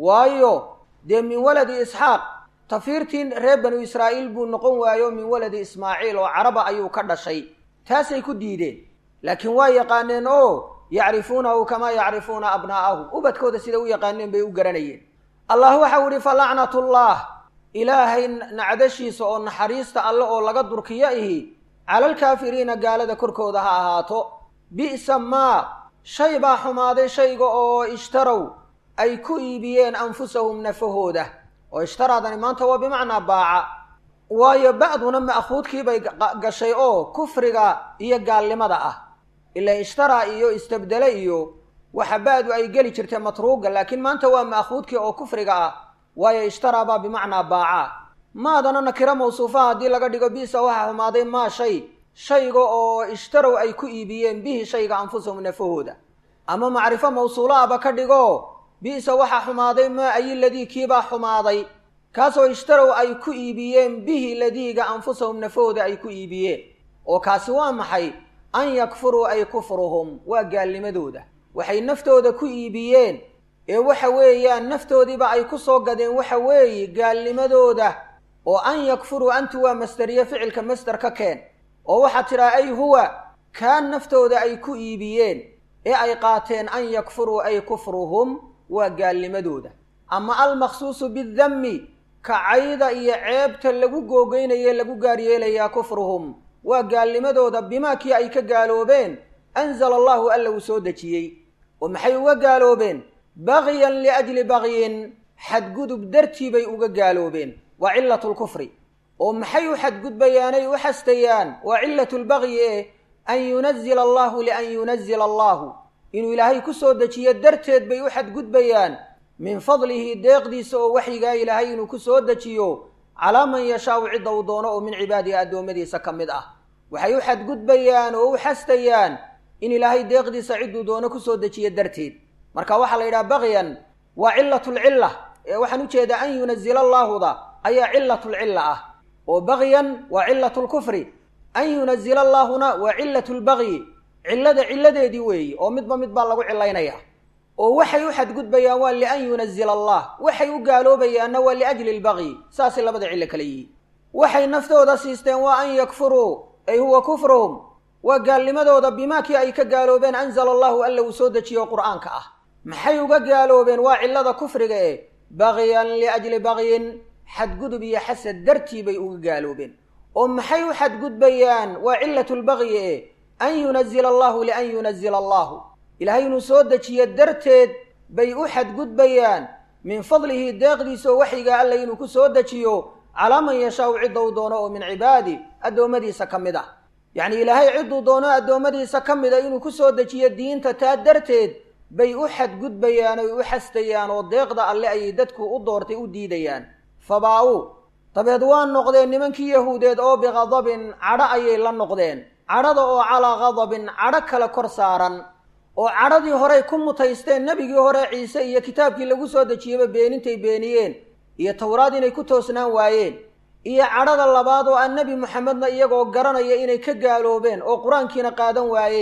waayo dee min waladi isxaaq tafiirtii reer banu israa'iil buu noqon waayo min waladi ismaaciil oo caraba ayuu ka dhashay taasay ku diideen laakiin waa yaqaaneen oo yacrifuunahu kamaa yacrifuuna abnaa'ahum ubadkooda sida u yaqaaneen bay u garanayeen allah waxau idhi fa lacnatullah ilaahay nacdashiisa oo naxariista alle oo laga durkiyo ihi calalkaafiriina gaalada korkooda ha ahaato bi'sa maa shay baa xumaaday shayga oo ishtarow ay ku iibiyeen anfusahum nafahooda oo ishtaraadani maanta waa bimacnaa baaca waayo ba'duna ma'khuudkiibay gashay oo kufriga iyo gaalnimada ah ilaa ishtaraa iyo istabdele iyo waxa ba'du ay geli jirtay matruuga laakiin maanta waa ma'khuudkii oo kufriga ah waayo ishtaraa baa bimacnaa baaca maadana nakiro mawsuufaha haddii laga dhigo bisa waxaa xumaaday maa shay shayga oo ishtarow ay ku iibiyeen bihi shayga anfusahum nafahooda ama macrifo mawsuulo aba ka dhigo bi'sa waxaa xumaaday maa ayi ladii kiibaa xumaaday kaasoo ishtarow ay ku iibiyeen bihi ladiiga anfusahum nafahooda ay ku iibiyeen oo kaasi waa maxay an yakfuruu ay kufruhum waa gaalnimadooda waxay naftooda ku iibiyeen ee waxa weeyaan naftoodiiba ay ku soo gadeen waxa weeye gaalnimadooda oo an yakfuruu antu waa masderiye ficilka masder ka keen oo waxaad tidhaha ay huwa kaan naftooda ay ku iibiyeen ee ay qaateen an yakfuruu ay kufruhum waa gaalnimadooda ama almaqsuusu bidammi kacayda iyo ceebta lagu googeynaye lagu gaar yeelayaa kufruhum waa gaalnimadooda bimaa kii ay ka gaaloobeen anzala allahu alla uu soo dejiyey oo maxay uga gaaloobeen bagyan liajli bagyin xadgudub dartii bay uga gaaloobeen waa cillatu lkufri oo maxay u xadgudbayaanay u xastayaan waa cillatu lbagyi eh an yunazila allahu lian yunazila allahu inuu ilaahay ku soo dejiyo darteed bay u xadgudbayaan min fadlihi deeqdiisa oo waxyigaa ilaahay inuu ku soo dejiyo calaa man yashaau cidda uu doono oo min cibaadihi addoommadiisa ka mid ah waxay u xadgudbayaan oo u xastayaan in ilaahay deeqdiisa cidduu doono kusoo dejiyo darteed marka waxaa la yidhaha bagyan waa cilatulcilla ee waxaan ujeedaa an yunazila allaahuda ayaa cilatulcilla ah oo bagyan waa cilatulkufri an yunazila allaahuna waa cilatulbagyi cillada cilladeedii weeye oo midba mid baa lagu cilaynaya oo waxay u xadgudbayaan waa lian yunazila allah waxay u gaaloobayaanna waa liajli lbagyi saasay labada cillo kale yihiin waxay naftooda siisteen waa an yakfuruu ay huwa kufruhum waa gaalnimadooda bimaakii ay ka gaaloobeen anzala allahu alla uu soo dejiyo qur'aanka ah maxay uga gaaloobeen waa cillada kufriga e bagyan liajli bagyin xadgudub iyo xasad dartii bay uga gaaloobeen oo maxay u xadgudbayaan waa cilatulbagyi e an yunazila allahu lian yunazila allahu ilaahay inuu soo dejiyo darteed bay u xadgudbayaan min fadlihi deeqdiisa oo waxyigaa alla inuu ku soo dejiyo calaa man yashaau cidda uu doono oo min cibaadi addoommadiisa ka mid ah yacni ilaahay cidduu doono addoommadiisa ka mid a inuu ku soo dejiyo diinta taa darteed bay u xadgudbayaan oy u xastayaan oo deeqda alle ayay dadku u doortay u diidayaan fabaa-u dabeed waa noqdeen nimankii yahuudeed oo biqadabin cadho ayay la noqdeen cadhada oo calaa qadabin cadho kale kor saaran oo cadhadii horey ku mutaysteen nebigii hore ciise iyo kitaabkii lagu soo dejiyeyba beenintay beeniyeen iyo towraad inay ku toosnaan waayeen iyo cadhada labaad oo aan nebi moxamedna iyagoo garanaya inay ka gaaloobeen oo qur-aankiina qaadan waayeen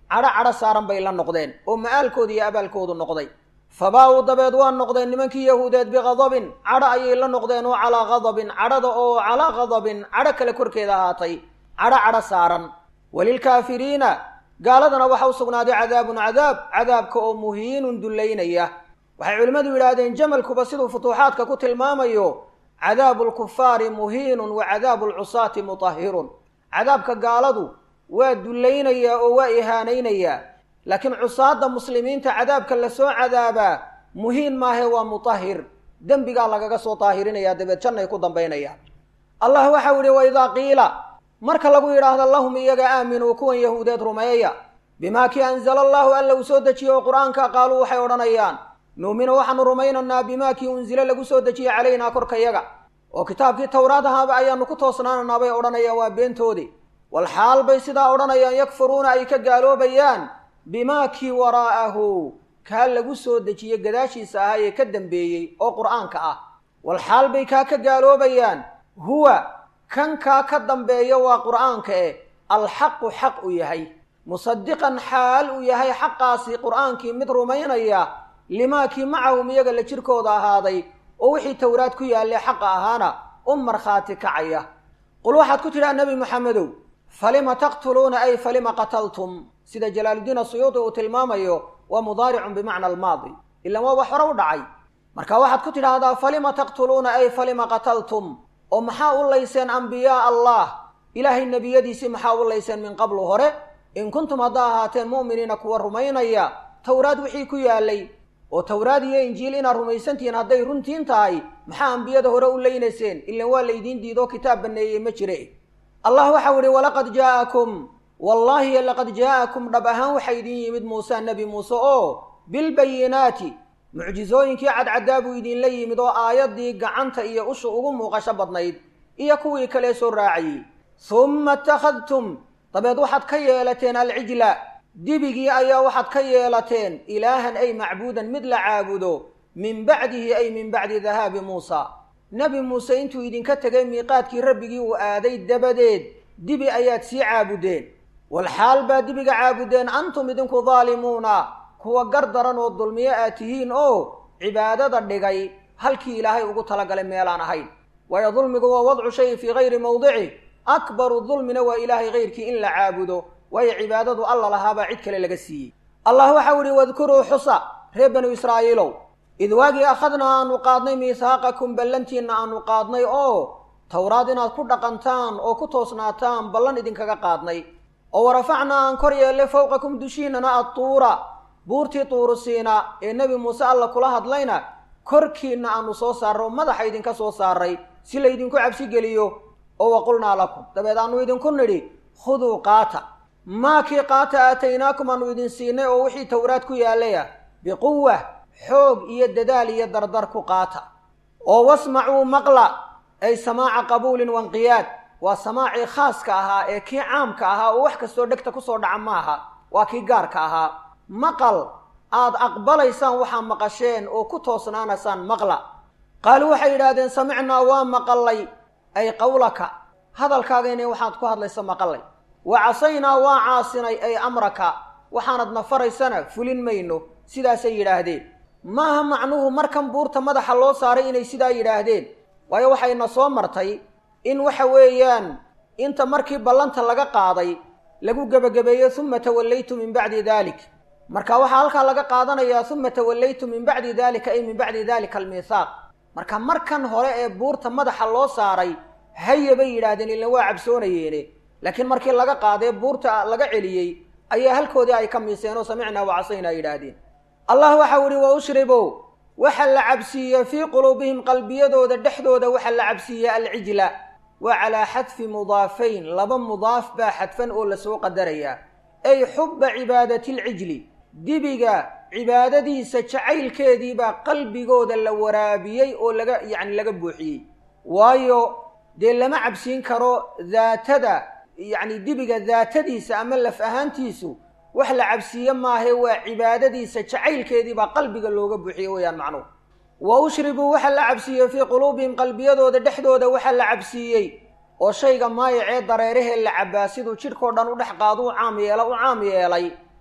cadho cadho saaran bay la noqdeen oo ma'aalkooda iyo abaalkoodu noqday fabaa-uu dabeed waa noqdeen nimankii yahuudeed biqadabin cadho ayay la noqdeen oo calaa qadabin cadhada oo calaa qadabin cadho kale korkeeda ahaatay cadho cadho saaran walilkaafiriina gaaladana waxa u sugnaaday cadaabun cadaab cadaabka oo muhiinun dullaynaya waxay culimmadu yidhaahdeen jamalkuba siduu futuuxaadka ku tilmaamayo cadaabu lkufaari muhiinun wa cadaabu lcusaati mutahirun cadaabka gaaladu waa dullaynayaa oo waa ihaanaynayaa laakiin cusaadda muslimiinta cadaabka lasoo cadaabaa muhiin maahe waa mutahir dembigaa lagaga soo daahirinayaa dabeed jannay ku dambaynayaan allah waxau yihi waidaa qiila marka lagu yidhaahdo lahum iyaga aaminuu kuwan yahuudeed rumeeya bimaa kii anzala allahu alla uu soo dejiye oo qur-aanka qaaluu waxay odhanayaan nu'minu waxaanu rumaynaynaa bimaa kii unzile lagu soo dejiyey calaynaa korkayaga oo kitaabkii towraad ahaaba ayaanu ku toosnaananaa bay odhanayaan waa beentoodii wal xaal bay sidaa odhanayaan yakfuruuna ay ka gaaloobayaan bimaa kii waraa'ahu kaa lagu soo dejiyey gadaashiisa ahaa ee ka dambeeyey oo qur'aanka ah wal xaal bay kaa ka gaaloobayaan huwa kan kaa ka dambeeya waa qur'aanka eh alxaqu xaq u yahay musadiqan xaal uu yahay xaqaasi qur'aankii mid rumaynaya limaakii macahum iyaga la jirkooda ahaaday oo wixii towraad ku yaallee xaqa ahaana u markhaati kacaya qul waxaad ku tidhaha nebi moxamedow falima taqtuluuna ay falima qataltum sida jalaaluddiin asuyuudi uu tilmaamayo waa mudaaricun bimacna almaadi ilan waa wax hore u dhacay marka waxaad ku tidhaahdaa falima taqtuluuna ay falima qataltum oo maxaa u layseen ambiyaa allah ilaahay nebiyadiisii maxaa u layseen min qablu hore in kuntum haddaa ahaateen mu'miniina kuwa rumaynaya towraad wixii ku yaalay oo towraad iyo injiil inaad rumaysantihiin hadday runtiin tahay maxaa ambiyada hore u leynayseen ilan waa laydiin diidoo kitaab banneeyey ma jire allah waxau ihi walaqad jaa'akum wallaahi laqad jaa'akum dhab ahaan waxaa idin yimid muuse nebi muuse oo bilbayinaati mucjizooyinkii cadcaddaa buu idinla yimid oo aayaddii gacanta iyo usha ugu muuqasho badnayd iyo kuwii kale soo raaciyey humma ittakhadtum dabeed waxaad ka yeelateen alcijla dibigii ayaa waxaad ka yeelateen ilaahan ay macbuudan mid la caabudo min bacdihi ay min bacdi dahaabi muusa nebi muuse intuu idinka tegay miiqaadkii rabbigii uu aaday dabadeed dibi ayaad sii caabudeen walxaal baa dibiga caabudeen antum idinku daalimuuna kuwa gar daran oo dulmiyo aad tihiin oo cibaadada dhigay halkii ilaahay ugu talagalay meelaan ahayn waayo dulmigu waa wadcu shayi fii hayri mawdici akbaru dulmina waa ilaahay hayrkii in la caabudo waayo cibaadadu alla lahaabaa cid kale laga siiyey allah waxau ihi wadkuruu xusa reer banu israa'iilow id waagii akhadnaa aanu qaadnay miihaaqakum ballantiinna aanu qaadnay oo towraad inaad ku dhaqantaan oo ku toosnaataan ballan idinkaga qaadnay oo warafacnaa aan kor yeellay fowqakum dushiinana adtuura buurtii tuurusiina ee nebi muuse alla kula hadlayna korkiinna aanu soo saarray oo madaxa idinka soo saaray si laydinku cabsi geliyo oo waqulnaa lakum dabeed aanu idinku nidhi khuduu qaata maakii qaata aataynaakum aanu idin siinay oo wixii towraad ku yaallayah biquwa xoog iyo dadaal iyo dardar ku qaata oo wasmacuu maqla ay samaaca qabuulin wanqiyaad waa samaacii khaaska ahaa ee kii caamka ahaa oo wax kastoo dhegta kusoo dhaca maaha waa kii gaarka ahaa maqal aad aqbalaysaan waxaa maqasheen oo ku toosnaanaysaan maqla qaaluu waxay yidhaahdeen samicnaa waa maqallay ay qawlaka hadalkaagayna waxaad ku hadlaysa maqallay wa casaynaa waa caasinay ay amraka waxaanad nafaraysana fulin mayno sidaasay yidhaahdeen maaha macnuhu markan buurta madaxa loo saaray inay sidaa yidhaahdeen waayo waxayna soo martay in waxa weeyaan inta markii ballanta laga qaaday lagu gebagabeeyo uma tawallaytu min bacdi dalik marka waxaa halkaa laga qaadanayaa uma tawallaytu min bacdi dalika ay min bacdi dalika almiithaaq marka markan hore ee buurta madaxa loo saaray haya bay yidhaahdeen ilan waa cabsoonayeene laakiin markii laga qaadee buurta laga celiyey ayaa halkoodii ay ka miiseen oo samicnaa wacasaynaa yidhaahdeen allah waxau ihi wa ushribow waxa la cabsiiye fii quluubihim qalbiyadooda dhexdooda waxa la cabsiiye alcijla waa calaa xadfi mudaafayn laba mudaaf baa xadfan oo lasoo qadarayaa ay xubba cibaadati lcijli dibiga cibaadadiisa jacaylkeediibaa qalbigooda la waraabiyey oo laga yacni laga buuxiyey waayo dee lama cabsiin karo daatada yacni dibiga daatadiisa ama laf ahaantiisu wax la cabsiiye maahe waa cibaadadiisa jacaylkeediibaa qalbiga looga buuxiyey weyaan macnuhu wa ushribuu waxa la cabsiiyey fii quluubihim qalbiyadooda dhexdooda waxa la cabsiiyey oo shayga maayacee dareerahee la cabbaa siduu jidhkao dhan u dhex qaado u caam yeela u caam yeelay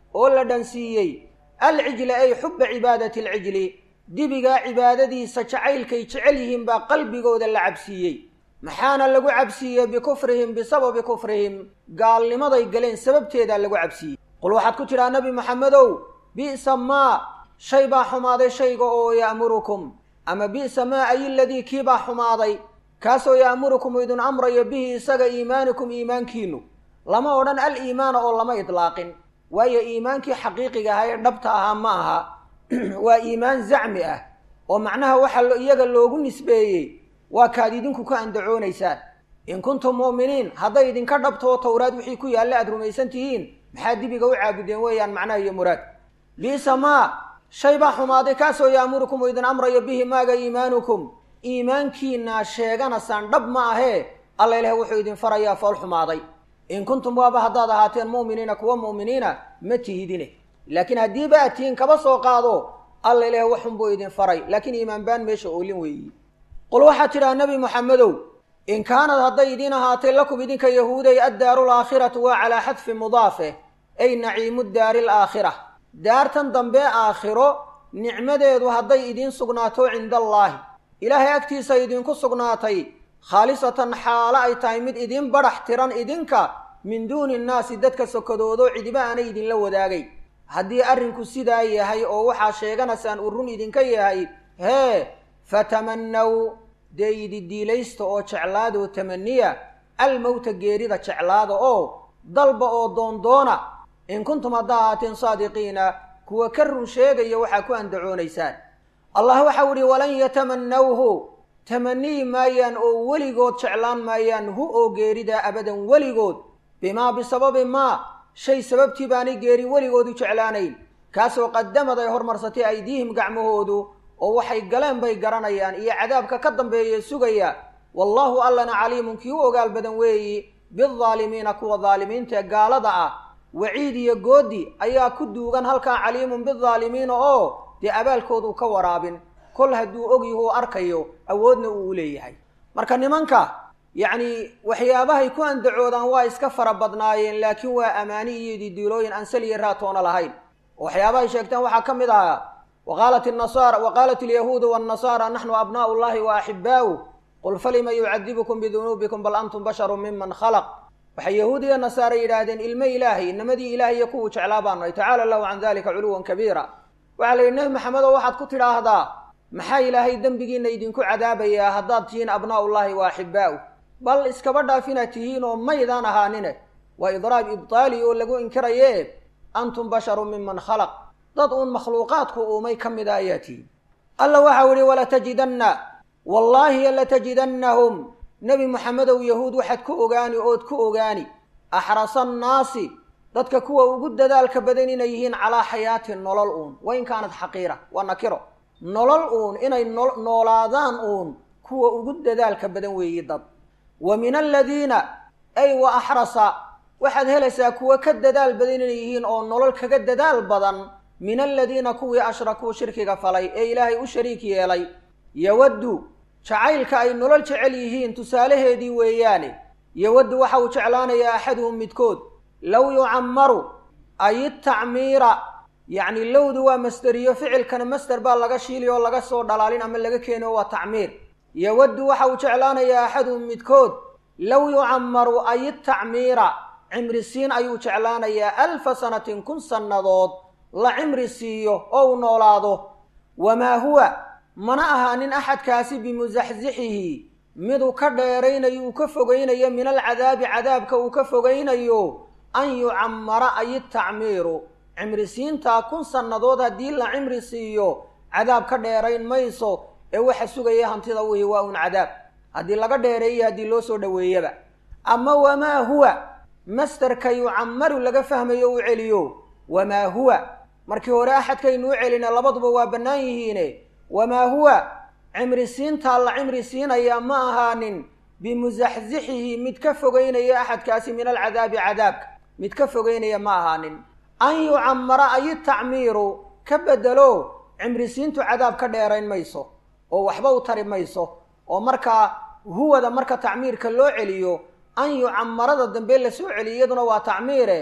oo la dhansiiyey alcijla ay xubba cibaadati alcijli dibigaa cibaadadiisa jacaylkay jecel yihiin baa qalbigooda la cabsiiyey maxaana lagu cabsiiyey bikufrihim bisababi kufrihim gaalnimaday galeen sababteedaa lagu cabsiiyey qul waxaad ku tidhaa nebi maxamedow bi'sa maa shay baa xumaaday shayga oo ya'murukum ama bi'sa maa ay iladii kii baa xumaaday kaasoo ya'murukum idin amrayo bihi isaga iimaanikum iimaankiinu lama odhan al iimaana oo lama idlaaqin waayo iimaankii xaqiiqiga ahaa ee dhabta ahaa ma aha waa iimaan zacmi ah oo macnaha waxaa iyaga loogu nisbeeyey waa kaad idinku ka andacoonaysaan in kuntum mu'miniin hadday idinka dhabtoo towraad wixii ku yaalla aad rumaysan tihiin maxaa dibiga u caabudeen weeyaan macnaha iyo muraad bi'sa maa shay baa xumaaday kaasoo ya'murukum uu idin amrayo bihi maaga iimaanukum iimaankiina sheeganasaan dhab ma ahee alla ilaah wuxuu idin farayaa fool xumaaday in kuntum waaba haddaad ahaateen mu'miniina kuwa mu'miniina ma tihidine laakiin haddiiba aad tihiin kaba soo qaado alla ilaah waxunbuu idin faray laakiin iimaan baan meesha oolin weeyi qul waxaad tidhaha nebi moxamedow in kaanad hadday idiin ahaatay lakum idinka yahuuday addaaru alaakhiratu waa calaa xadfi mudaafe ay naciimu daari alaakhira daartan dambe aakhiro nicmadeedu hadday idiin sugnaato cinda allaahi ilaahay agtiisa idinku sugnaatay khaalisatan xaalo ay tahay mid idiin badhax tiran idinka min duuni innaasi dadka sokodoodo cidiba aanay idinla wadaagay haddii arrinku sidaa yahay oo waxaa sheeganaysaan uu run idinka yahay hee fatamannaw dee ididiilaysta oo jeclaadoo tamaniya almowta geerida jeclaada oo dalba oo doondoona in kuntum haddaa ahaateen saadiqiina kuwa ka run sheegaya waxaa ku andacoonaysaan allah waxau idhi walan yatamannawhu tamaniyi maayaan oo weligood jeclaan maayaan hu oo geerida abadan weligood bimaa bisababi maa shay sababtii baanay geeri weligood u jeclaanayn kaasoo qadamad ay hormarsatay aydiihim gacmahoodu oo waxay galeen bay garanayaan iyo cadaabka ka dambeeye sugaya wallaahu allana caliimun kii u ogaal badan weeyi bidaalimiina kuwa daalimiinta ee gaalada ah waciid iyo goodi ayaa ku duugan halkaa caliimun bidaalimiina oo dee abaalkoodu ka waraabin kol hadduu ogyahuu arkayo awoodna uu u leeyahay marka nimanka yacni waxyaabahay ku andacoodaan waa iska fara badnaayeen laakiin waa amaani iyo ididiilooyin aan sal iyo raatoona lahayn oo waxyaabahay sheegteen waxaa ka mid ahaa waqaalat nasaara waqaalat alyahuudu waannasaara naxnu abnaa'u llahi wa axibaa'u qul falima yucadibukum bidunuubikum bal antum basharu miman khalaq waxay yahuud iyo nasaare yidhaahdeen ilmo ilaahay inamadii ilahay iyo kuwuu jeclaa baanu ay tacaala allahu can dalika culuwan kabiira waxaa la yidhi nebi maxamedow waxaad ku tidhaahdaa maxaa ilaahay dembigiina idinku cadaabayaa haddaad tihiin abnaa'ullahi wa axibaa'u bal iskaba dhaaf inaad tihiin oo maydaan ahaanine waa idraab ibtaali oo lagu inkiraye antum basharu miman khalaq dad uun makhluuqaadku uumay ka mida ayaa tihiin alla waxau idhi walatajidanna wallaahi latajidannahum nebi moxamedow yahuud waxaad ku ogaani ood ku ogaani axrasa annaasi dadka kuwa ugu dadaalka badan inay yihiin calaa xayaati nolol uun wain kaanad xaqiira waa nakiro nolol uun inay noolaadaan uun kuwa ugu dadaalka badan weeyi dad wa min aladiina ay wa axrasa waxaad helaysaa kuwa ka dadaal badan inay yihiin oo nolol kaga dadaal badan min aladiina kuwii ashrakuu shirkiga falay ee ilaahay u shariik yeelay yawaddu jacaylka ay nolol jecel yihiin tusaalaheedii weeyaane yawaddu waxa uu jeclaanayaa axaduhum midkood low yucammaru ay itacmiira yacni lowdu waa masderiyo ficilkana masder baa laga shiili oo laga soo dhalaalin ama laga keeno waa tacmiir yawaddu waxa uu jeclaanayaa axaduhum midkood low yucammaru ay itacmiira cimrisiin ayuu jeclaanayaa alfa sanatin kun sannadood la cimri siiyo oo uu noolaado wamaa huwa mana ahaanin axadkaasi bimusaxsixihi miduu ka dheeraynayo uu ka fogaynayo min alcadaabi cadaabka uu ka fogaynayo an yucammara ay tacmiiru cimrisiintaa kun sannadood haddii la cimri siiyo cadaab ka dheerayn mayso ee waxa sugaya hantida wihi waa un cadaab haddii laga dheereeyo haddii loo soo dhoweeyaba ama wamaa huwa mastarka yucammaru laga fahmayo uu celiyo wamaa huwa markii hore axadkaynu u celina labaduba waa bannaan yihiine wamaa huwa cimrisiintaa la cimri siinayaa ma ahaanin bimusaxsixihi mid ka fogeynaya axadkaasi min alcadaabi cadaabka mid ka fogeynaya ma ahaanin an yucammara ay tacmiiru ka bedelo cimrisiintu cadaab ka dheerayn mayso oo waxba u tari mayso oo markaa huwada marka tacmiirka loo celiyo an yucammarada dambe la soo celiyo iyaduna waa tacmiire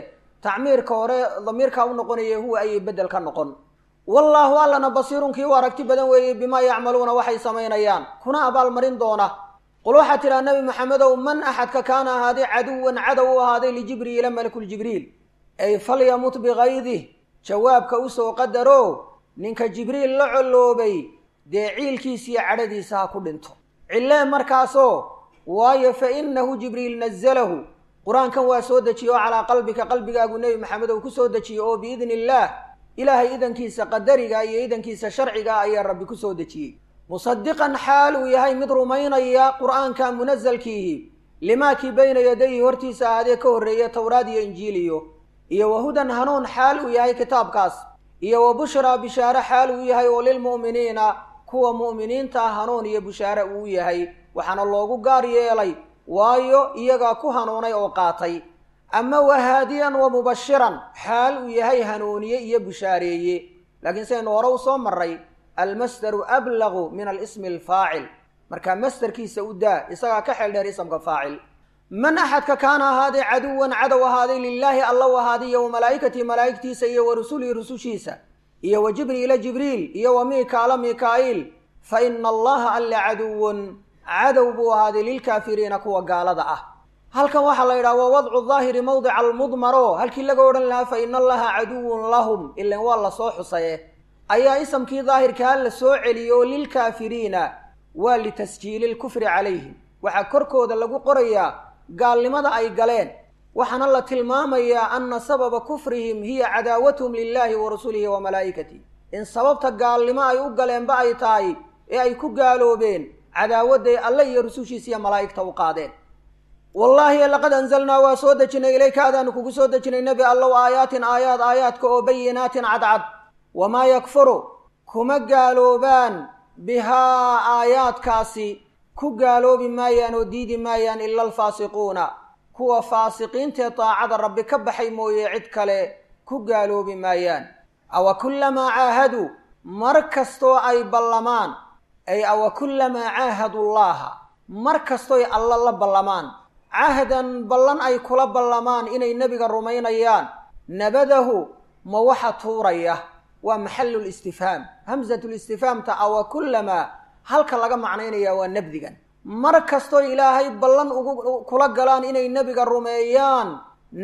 tacmiirka hore damiirkaa u noqonaya huwa ayay beddel ka noqon wallaahu allana basiirun kii u aragti badan weeyey bimaa yacmaluuna waxay samaynayaan kuna abaalmarin doona qul waxaa tidhaha nebi maxamedow man axadka kaana ahaaday caduwan cadow u ahaaday lijibriila malakuljibriil ay falyamut bikaydih jawaabka usoo qadaro ninka jibriil la colloobay dee ciilkiisiiyo cadhadiisa ha ku dhinto cillee markaasoo waayo fa innahu jibriil nazalahu qur-aankan waa soo dejiye oo calaa qalbika qalbigaagu nebi maxamedow ku soo dejiye oo biidni illaah ilaahay idankiisa qadariga iyo idankiisa sharciga ayaa rabbi ku soo dejiyey musadiqan xaal uu yahay mid rumaynaya qur'aanka munasalkiihi limaakii bayna yadayhi hortiisa ahaadee ka horreeya towraad iyo injiiliyo iyo wahudan hanuun xaal uu yahay kitaabkaas iyo wa bushraa bishaare xaal uu yahay oo lilmu'miniina kuwa mu'miniinta hanuun iyo bushaare uu yahay waxaana loogu gaar yeelay waayo iyagaa ku hanuunay oo qaatay ama wahaadiyan wa mubashiran xaal uu yahay hanuuniye iyo bushaareeye laakiin sidaynu hore u soo maray almasdaru ablagu min alismi alfaacil markaa masdarkiisa u daa isagaa ka xeel dheer isamka faacil man axadka kaana ahaaday caduwan cadow ahaaday lilaahi alla u ahaaday iyo wa malaa'ikatii malaa'igtiisa iyo wa rusulihi rusushiisa iyo wa jibriila jibriil iyo wa miikaala miikaa'iil fa ina allaha alla caduwun cadow buu ahaaday lilkaafiriina kuwa gaalada ah halkan waxaa la yidhaha waa wadcu daahiri mawdica almudmaro halkii laga odhan lahaa fa ina allaha caduwun lahum ilan waa la soo xusaye ayaa isamkii daahirkaa la soo celiyey oo lilkaafiriina waa litasjiili lkufri calayhim waxaa korkooda lagu qorayaa gaalnimada ay galeen waxaana la tilmaamayaa anna sababa kufrihim hiya cadaawatuhum lilaahi wa rasulihi wa malaa'ikatih in sababta gaalnimo ay u galeenba ay tahay ee ay ku gaaloobeen cadaawadday alle iyo rusushiisa iyo malaa'igta u qaadeen wallaahi laqad anzalnaa waa soo dejinay ilayka adaanu kugu soo dejinay nebi allow aayaatin aayaad aayaadka oo bayinaatin cadcad wamaa yakfuru kuma gaaloobaan bihaa aayaadkaasi ku gaaloobi maayaan oo diidi maayaan ila alfaasiquuna kuwa faasiqiintae daacada rabbi ka baxay mooye cid kale ku gaaloobi maayaan awa kullamaa caahaduu mar kastoo ay ballamaan ay awa kullamaa caahadu llaaha mar kastooy alla la ballamaan cahdan ballan ay kula ballamaan inay nebiga rumaynayaan nabadahu ma waxa tuuraya waa maxalu listifhaam hamsatu listifhaamta awa kullamaa halka laga macnaynaya waa nabdigan mar kastoo ilaahay ballan ugu kula galaan inay nebiga rumeeyaan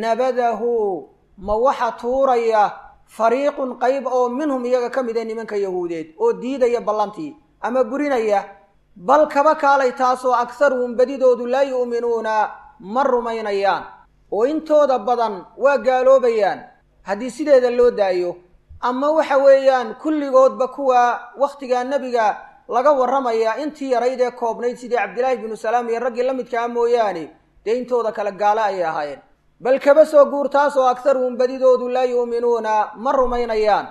nabadahu ma waxa tuuraya fariiqun qayb oo minhum iyaga ka mid a nimanka yahuudeed oo diidaya ballantii ama burinaya bal kaba kaalay taasoo akharuhum badidoodu laa yu'minuuna ma rumaynayaan oo intooda badan waa gaaloobayaan haddii sideeda loo daayo ama waxa weeyaan kulligoodba kuwa wakhtigaa nebiga laga warramaya intii yarayd ee koobnayd sidii cabdilaahi binu salaam iyo raggii la midkaa mooyaane dee intooda kale gaale ayay ahaayeen bal kaba soo guur taasoo akharuhum badidoodu laa yu'minuuna ma rumaynayaan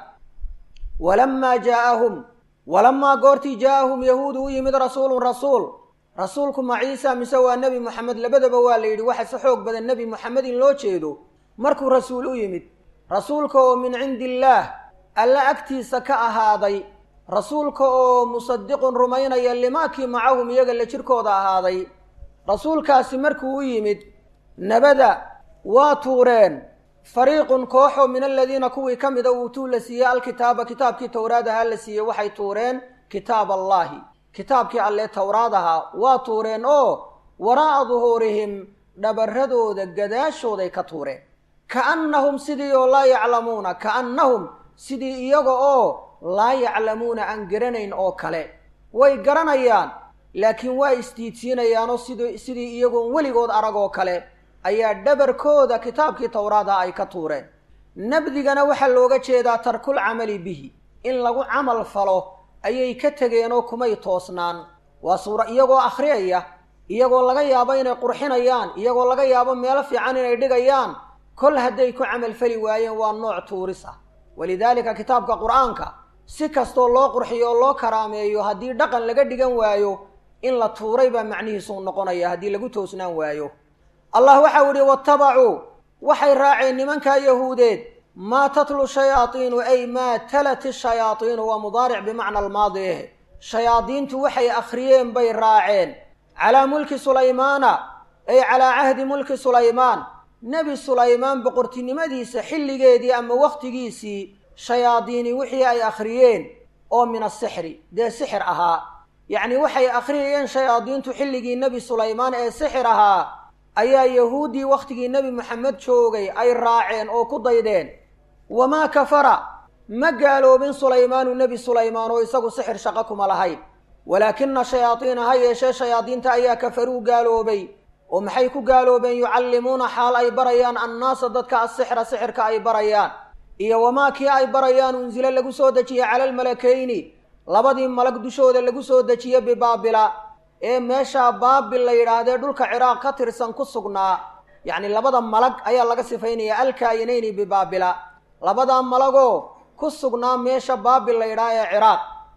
walamaa jaa'ahum walamaa goortii jaa'ahum yahuudu u yimid rasuulun rasuul rasuulku ma ciisa mise waa nebi moxamed labadaba waa la yidhi waxa si xoog badan nebi moxamed in loo jeedo markuu rasuul u yimid rasuulka oo min cindi illaah alla agtiisa ka ahaaday rasuulka oo musadiqun rumaynaya limaakii macahum iyaga la jirkooda ahaaday rasuulkaasi markuu u yimid nabada waa tuureen fariiqun kooxoo min aladiina kuwii ka mida uutuu la siiyey alkitaaba kitaabkii towraad ahaa la siiyey waxay tuureen kitaab allaahi kitaabkii allee towraad ahaa waa tuureen oo waraa'a duhuurihim dhabarradooda gadaashooday ka tuureen ka'annahum sidii oo laa yaclamuuna ka'annahum sidii iyaga oo laa yaclamuuna aan garanayn oo kale way garanayaan laakiin waa isdiidsiinayaanoo sid sidii iyagoon weligood arag oo kale ayaa dhabarkooda kitaabkii towraada ay ka tuureen nabdigana waxaa looga jeedaa tarkul camali bihi in lagu camal falo ayay ka tegeenoo kumay toosnaan waa suura iyagoo akhriyaya iyagoo laga yaabo inay qurxinayaan iyagoo laga yaabo meelo fiican inay dhigayaan kol hadday ku camalfali waayeen waa nooc tuuris ah walidaalika kitaabka qur-aanka si kastoo loo qurxiyo oo loo karaameeyo haddii dhaqan laga dhigan waayo in la tuuray baa macnihiisuu noqonaya haddii lagu toosnaan waayo allah waxau idhi watabacuu waxay raaceen nimankaa yahuudeed maa tatlu shayaaiinu ay maa talat ishayaaiinu waa mudaaric bimacna almaadi eh shayaadiintu waxay akhriyeen bay raaceen calaa mulki sulaymaana ay calaa cahdi mulki sulaymaan nebi sulaymaan boqortinimadiisa xilligeedii ama wakhtigiisii shayaadiini wixii ay akhriyeen oo min asixri dee sixir ahaa yacni waxay akhriyayeen shayaadiintu xilligii nebi sulaymaan ee sixir ahaa ayaa yahuuddii wakhtigii nebi moxamed joogay ay raaceen oo ku daydeen wamaa kafara ma gaaloobin sulaymaanu nebi sulaymaan oo isagu sixir shaqo kuma lahayn walaakina shayaadiina ha yeeshee shayaadiinta ayaa kafaruu gaaloobay oo maxay ku gaaloobeen yucallimuuna xaal ay barayaan annaasa dadka asixra sixirka ay barayaan iyo wamaa kii ay barayaan unsile lagu soo dejiye cala almalakayni labadii malag dushooda lagu soo dejiye bibaabila ee meeshaa baabil la yidhaahdee dhulka ciraaq ka tirsan ku sugnaa yacni labada malag ayaa laga sifaynaya alkaayinayni bibaabila labadaa malagoo ku sugnaa meesha baabil la yidhaha ee ciraaq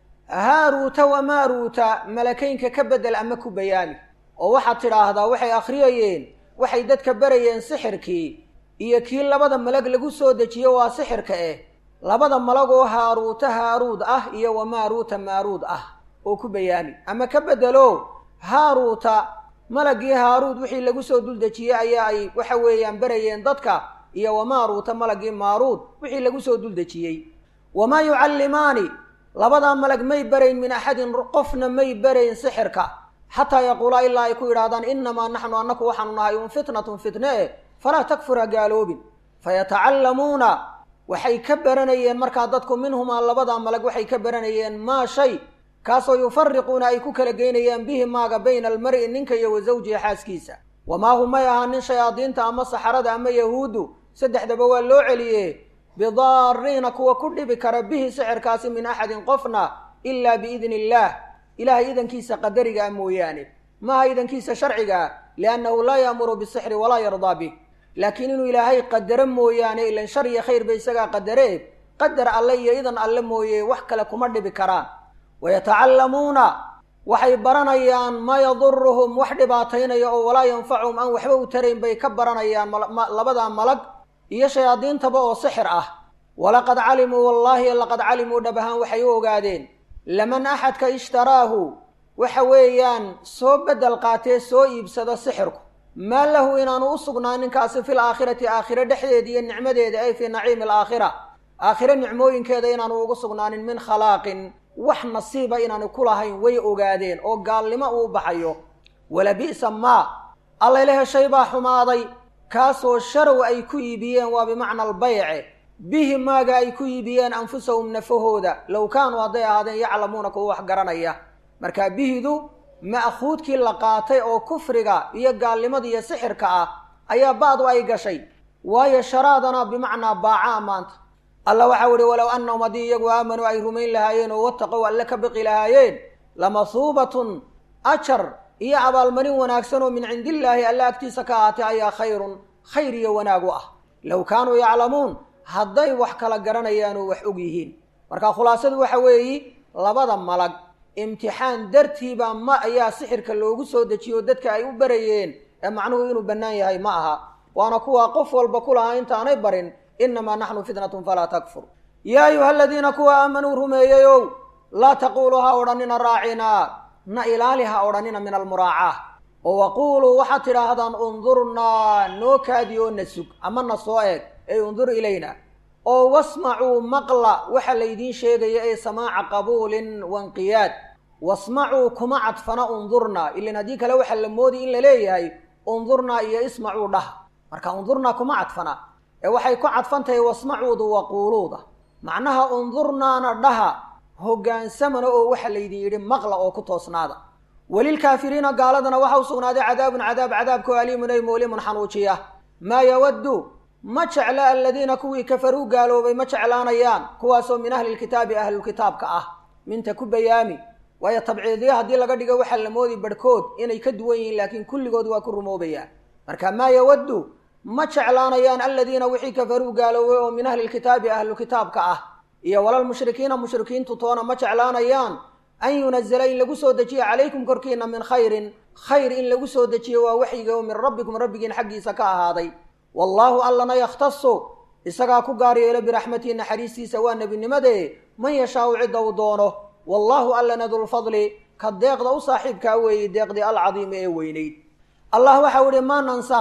haaruuta wamaaruuta malakaynka ka beddel ama ku bayaami oo waxaad tidhaahdaa waxay akhriyayeen waxay dadka barayeen sixirkii iyo kii labada malag lagu soo dejiye waa sixirka eh labada malagoo haaruuta haaruud ah iyo wamaaruuta maaruud ah oo ku bayaami ama ka beddelo haaruuta malagii haaruud wixii lagu soo duldejiyey ayaa ay waxa weeyaan barayeen dadka iyo wamaaruuta malagii maaruud wixii lagu soo duldejiyey wamaa yucallimaani labadaa malag may barayn min axadin qofna may barayn sixirka xataa yaquulaa ilaa ay ku yidhahdaan innamaa naxnu annaku waxaanu nahay un fitnatun fitne eh falaa takfur ha gaaloobin fayatacallamuuna waxay ka baranayeen markaa dadku minhumaa labadaa malag waxay ka baranayeen maa shay kaasoo yufariquuna ay ku kala geynayaan bihi maaga bayna almar'i ninka iyo wa zawjihi xaaskiisa wamaa hum may ahaa nin shayaadiinta ama saxarada ama yahuuddu saddexdaba waa loo celiye bidaariina kuwa ku dhibi kara bihi sixirkaasi min axadin qofna ilaa biidni illaah ilahay idankiisa qadariga ah mooyaane maaha idankiisa sharciga ah liannahu laa yaamuru bisixri walaa yardaa bih laakiin inuu ilaahay qadaro mooyaane ilan shar iyo khayrba isagaa qadaree qadar alle iyo idan alle mooye wax kale kuma dhibi karaan wayatacallamuuna waxay baranayaan maa yaduruhum wax dhibaataynaya oo walaa yanfacuhum aan waxba u tarayn bay ka baranayaan labadaa malag iyo shayaadiintaba oo sixir ah walaqad calimuu wallaahi laqad calimuu dhab ahaan waxay u ogaadeen laman axadka ishtaraahu waxa weeyaan soo beddel qaatee soo iibsado sixirku maa lahu inaanu u sugnaa ninkaasi fil aakhirati aakhire dhexdeeda iyo nicmadeeda ay fii naciimi alaakhira aakhire nicmooyinkeeda inaanu ugu sugnaanin min khalaaqin wax nasiiba inaanu ku lahayn way ogaadeen oo gaalnimo uu baxayo wala bi'sa maa allay la heshay baa xumaaday kaasoo sharow ay ku iibiyeen waa bimacna albayce bihi maaga ay ku iibiyeen anfusahum nafahooda low kaanuu hadday ahaadeen yaclamuuna kuwa wax garanaya marka bihidu ma'khuudkii la qaatay oo kufriga iyo gaalnimada iyo sixirka ah ayaa ba'du ay gashay waayo sharaadana bimacnaa baacaa maanta alla waxau ihi walow annahum haddii iyagu aamanuu ay rumayn lahaayeen oo wattaqow alle ka biqi lahaayeen lamasuubatun ajar iyo abaalmarin wanaagsan oo min cindillaahi alle agtiisa ka ahaatay ayaa khayrun khayr iyo wanaag u ah low kaanuu yaclamuun hadday wax kala garanayaan oo wax og yihiin marka khulaasadu waxa weeyi labada malag imtixaan dartiiba ma ayaa sixirka loogu soo dejiyo dadka ay u barayeen ee macnuhu inuu bannaan yahay ma aha waana kuwaa qof walba ku lahaa intaanay barin innamaa naxnu fitnatun falaa takfur yaa ayuha aladiina kuwa aamanuu rumeeyeyow laa taquuluu ha odhanina raacinaa na ilaali ha odhanina min almuraacaa oo waquuluu waxaad tidhaahdaan undurnaa noo kaadi oo na sug ama na soo eeg ey undur ilayna oo wasmacuu maqla waxa laydiin sheegaya ee samaaca qabuulin wainqiyaad wasmacuu kuma cadfana undurnaa ilan haddii kale waxaa la moodi in la leeyahay undurnaa iyo ismacuu dhah marka undurnaa kuma cadfana ee waxay ku cadfan tahay wasmacuudu waquuluuda macnaha undurnaana dhaha hoggaansamana oo waxa laydin yidhi maqla oo ku toosnaada welilkaafiriina gaaladana waxa u sugnaaday cadaabun cadaab cadaabkao aliimun ay moolimun xanuujiya maa yawaddu ma jecla aladiina kuwii kafaruu gaaloobay ma jeclaanayaan kuwaasoo min ahlilkitaabi ahlulkitaabka ah minta ku bayaami waayo tabciidiya haddii laga dhigo waxaa la moodi barhkood inay ka duwan yihiin laakiin kulligood waa ku rumoobayaan marka maa yawaddu ma jeclaanayaan aladiina wixii kafaruu gaaloobay oo min ahlilkitaabi ahlukitaabka ah iyo walalmushrikiina mushrikiintu toona ma jeclaanayaan an yunazala in lagu soo dejiyo calaykum korkiina min khayrin khayr in lagu soo dejiyo waa waxyiga oo min rabbikum rabbigiin xaggiisa ka ahaaday wallaahu allana yakhtasu isagaa ku gaar yeelo biraxmatihi naxariistiisa waa nebinimade man yashaau cidda uu doono wallaahu allana dulfadli ka deeqda u saaxiibkaa weeyey deeqdii alcadiimi ee weynayd allah waxau ihi maa nansakh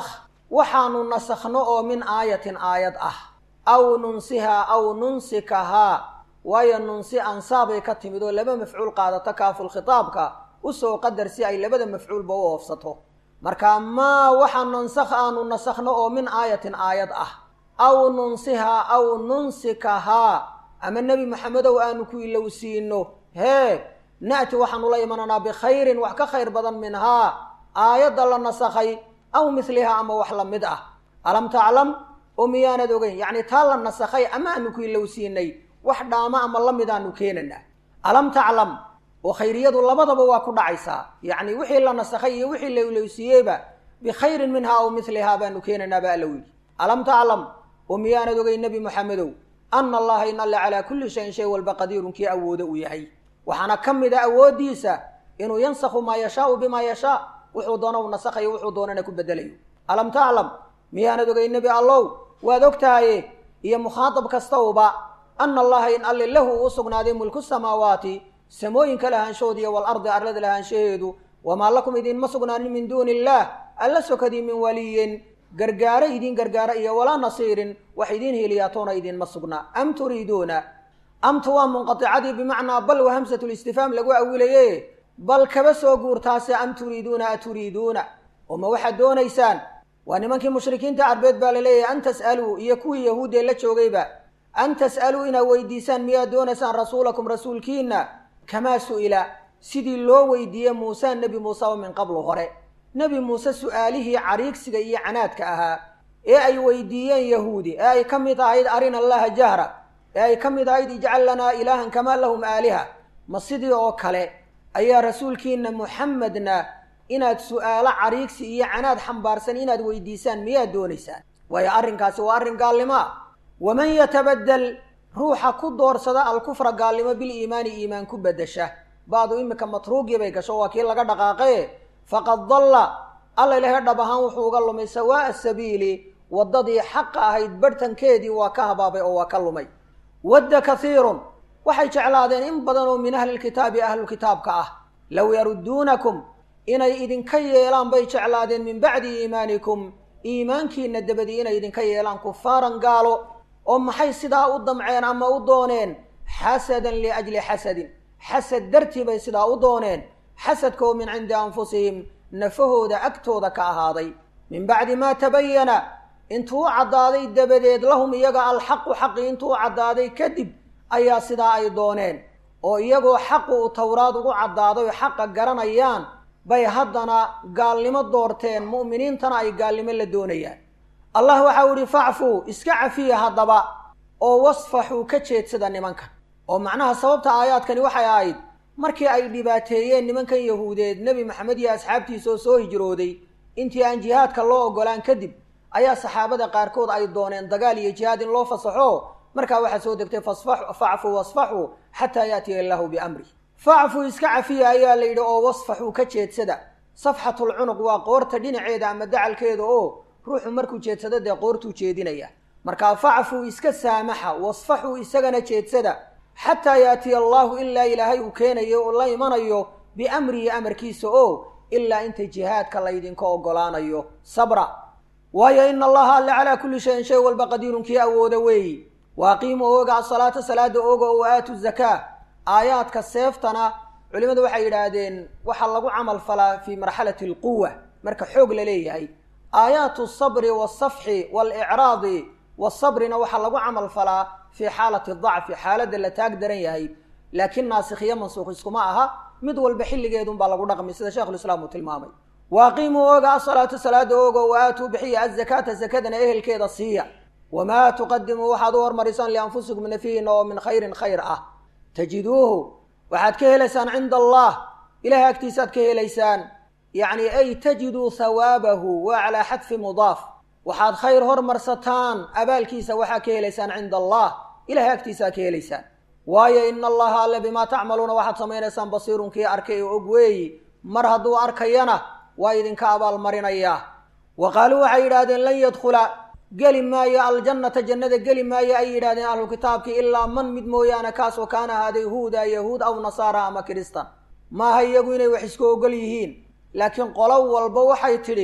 waxaanu nasakhno oo min aayatin aayad ah aw nunsihaa aw nunsikahaa waayo nunsi ansaabay ka timid oo laba mafcuul qaadato kaaful khitaabka usoo qadar si ay labada mafcuulba u oofsato marka maa waxa nansakh aanu nasakhno oo min aayatin aayad ah aw nunsihaa aw nunsikahaa ama nebi maxamedow aanu ku ilowsiino hee na'ti waxaanu la imananaa bikhayrin wax ka khayr badan minhaa aayadda la nasakhay aw mislihaa ama wax la mid ah alam taclam oo miyaanad ogeyn yacni taa la nasakhay ama aanu ku ilowsiinay wax dhaamo ama la mid aanu keenanaa alam taclam oo khayriyadu labadaba waa ku dhacaysaa yacni wixii la nasakhay iyo wixii la ilowsiiyeyba bikhayrin minhaa aw mislihaa baanu keenanaa ba alla weyli alam taclam oo miyaanad ogeyn nebi moxamedow ana allaha in alle calaa kulli shayin shay walba qadiirun kii awoodo uu yahay waxaana ka mid a awooddiisa inuu yansakhu maa yashaau bimaa yashaa wuxuu doona u nasakhayo wuxuu doonana ku bedelayo alam taclam miyaanad ogeyn nebi allow waad og tahaye iyo mukhaatab kastawba ana allaha in alle lahu uu sugnaaday mulku samaawaati samooyinka lahaanshahoodiiy waalardi arlada lahaanshaheedu wamaa lakum idinma sugnaanin min duuni illaah alla sokadii min waliyin gargaaro idin gargaara iyo walaa nasiirin wax idiin heliyaatoona idinma sugnaa am turiiduuna amtu waa munqaticadii bimacnaa bal wa hamsatu listifaam lagu awilaye bal kaba soo guurtaase am turiiduuna aturiiduuna oo ma waxaad doonaysaan waa nimankii mushrikiinta carbeed baa laleeyahay an tas'aluu iyo kuwii yahuuddee la joogayba an tas'aluu inaad weydiisaan miyaad doonaysaan rasuulakum rasuulkiina kamaa su'ila sidii loo weydiiyey muuse nebi muuseba min qablu hore nebi muuse su'aalihii cariigsiga iyo canaadka ahaa ee ay weydiiyeen yahuudi ee ay ka mid ahayd arina allaha jahra ee ay ka mid ahayd ijcal lanaa ilaahan kamaa lahum aaliha ma sidii oo kale ayaa rasuulkiina muxamedna inaad su'aalo cariigsi iyo canaad xambaarsan inaad weydiisaan miyaad doonaysaan waayo arrinkaasi waa arrin gaalnimo ah waman yatabadel ruuxa ku doorsada alkufra gaalnimo biliimaani iimaan ku bedesha ba'du iminka matruugii bay gasho waa kii laga dhaqaaqaye faqad dalla alla ilahay dhab ahaan wuxuu uga lumay sawaa'a sabiili waddadii xaqa ahayd barhtankeedii waa ka habaabay oo waa ka lumay wadda kaiirun waxay jeclaadeen in badan oo min ahlilkitaabi ahlulkitaabka ah low yarudduunakum inay idinka yeelaan bay jeclaadeen min bacdi iimaanikum iimaankiina dabadii inay idinka yeelaan kufaaran gaalo oo maxay sidaa u damceen ama u dooneen xasadan liajli xasadin xasad dartii bay sidaa u dooneen xasadka oo min cindi anfusihim nafahooda agtooda ka ahaaday min bacdi maa tabayana intuu u caddaaday dabadeed lahum iyaga alxaqu xaqi intuu u caddaaday kadib ayaa sidaa ay dooneen oo iyagoo xaqu uu towraad ugu caddaaday oo xaqa garanayaan bay haddana gaalnimo doorteen mu'miniintana ay gaalnimo la doonayaan allah waxau ihi facfuu iska cafiya haddaba oo wasfaxuu ka jeedsada nimankan oo macnaha sababta aayaadkani waxay ahayd markii ay dhibaateeyeen nimankan yahuudeed nebi maxamed iyo asxaabtiisa oo soo hijrooday intii aan jihaadka loo ogolaan kadib ayaa saxaabada qaarkood ay dooneen dagaal iyo jihaad in loo fasaxo markaa waxaa soo degtay facfuu wasfaxuu xataa yaatiya illaahu biamri facfuu iska cafiya ayaa la yidhi oo wasfaxuu ka jeedsada safxatulcunuq waa qoorta dhinaceeda ama dacalkeeda oo ruuxu markuu jeedsado dee qoortuu jeedinaya markaa facfuu iska saamaxa wasfaxuu isagana jeedsada xataa yaatiya allaahu ilaa ilaahay uu keenayo oo la imanayo biamrihi amarkiisa oo ilaa inta jihaadka laydinka ogolaanayo sabra waayo ina allaha alle calaa kulli shayin shay walba qadiirun kii awooda weeyi waaqiimu ooga asalaata salaada ooga oo aatu zakaa aayaadka seeftana culimmadu waxay yidhaahdeen waxaa lagu camal falaa fii marxalati alquwa marka xoog la leeyahay aayaatu sabri wasafxi waalicraadi wasabrina waxaa lagu camal falaa fii xaalati dacfi xaaladda la taag daran yahay laakiin naasikhiyo mansuukh iskuma aha mid walba xilligeedunbaa lagu dhaqmay sida sheikhulislaam uu tilmaamay waaqiimuu ooga asalaatu salaada oogo wa aatuu bixiya azakaata zakadana ehelkeeda siiya wamaa tuqadimuu waxaad u hormarisaan lianfusikum nafihiina oo min khayrin khayr ah tajiduuhu waxaad ka helaysaan cinda allah ilahay agtiisaad ka helaysaan yacni ay tajiduu hawaabahu waa calaa xadfi mudaaf waxaad khayr hormarsataan abaalkiisa waxaa ka helaysaan cinda allah ilahay agtiisaad ka helaysaan waayo ina allaha alle bimaa tacmaluuna waxaad samaynaysaan basiirun kii arkay oo og weeyi mar hadduu arkayana waa idinka abaalmarinayaa wa qaaluu waxay yidhaahdeen lan yadkhula geli maayo aljannata jannada geli maayo ay yidhahdeen ahlu kitaabkii ilaa man mid mooyaane kaasoo kaana ahaaday huuda yahuud aw nasaara ama kiristan maaha iyagu inay wax isku ogol yihiin laakiin qolo walba waxay tidhi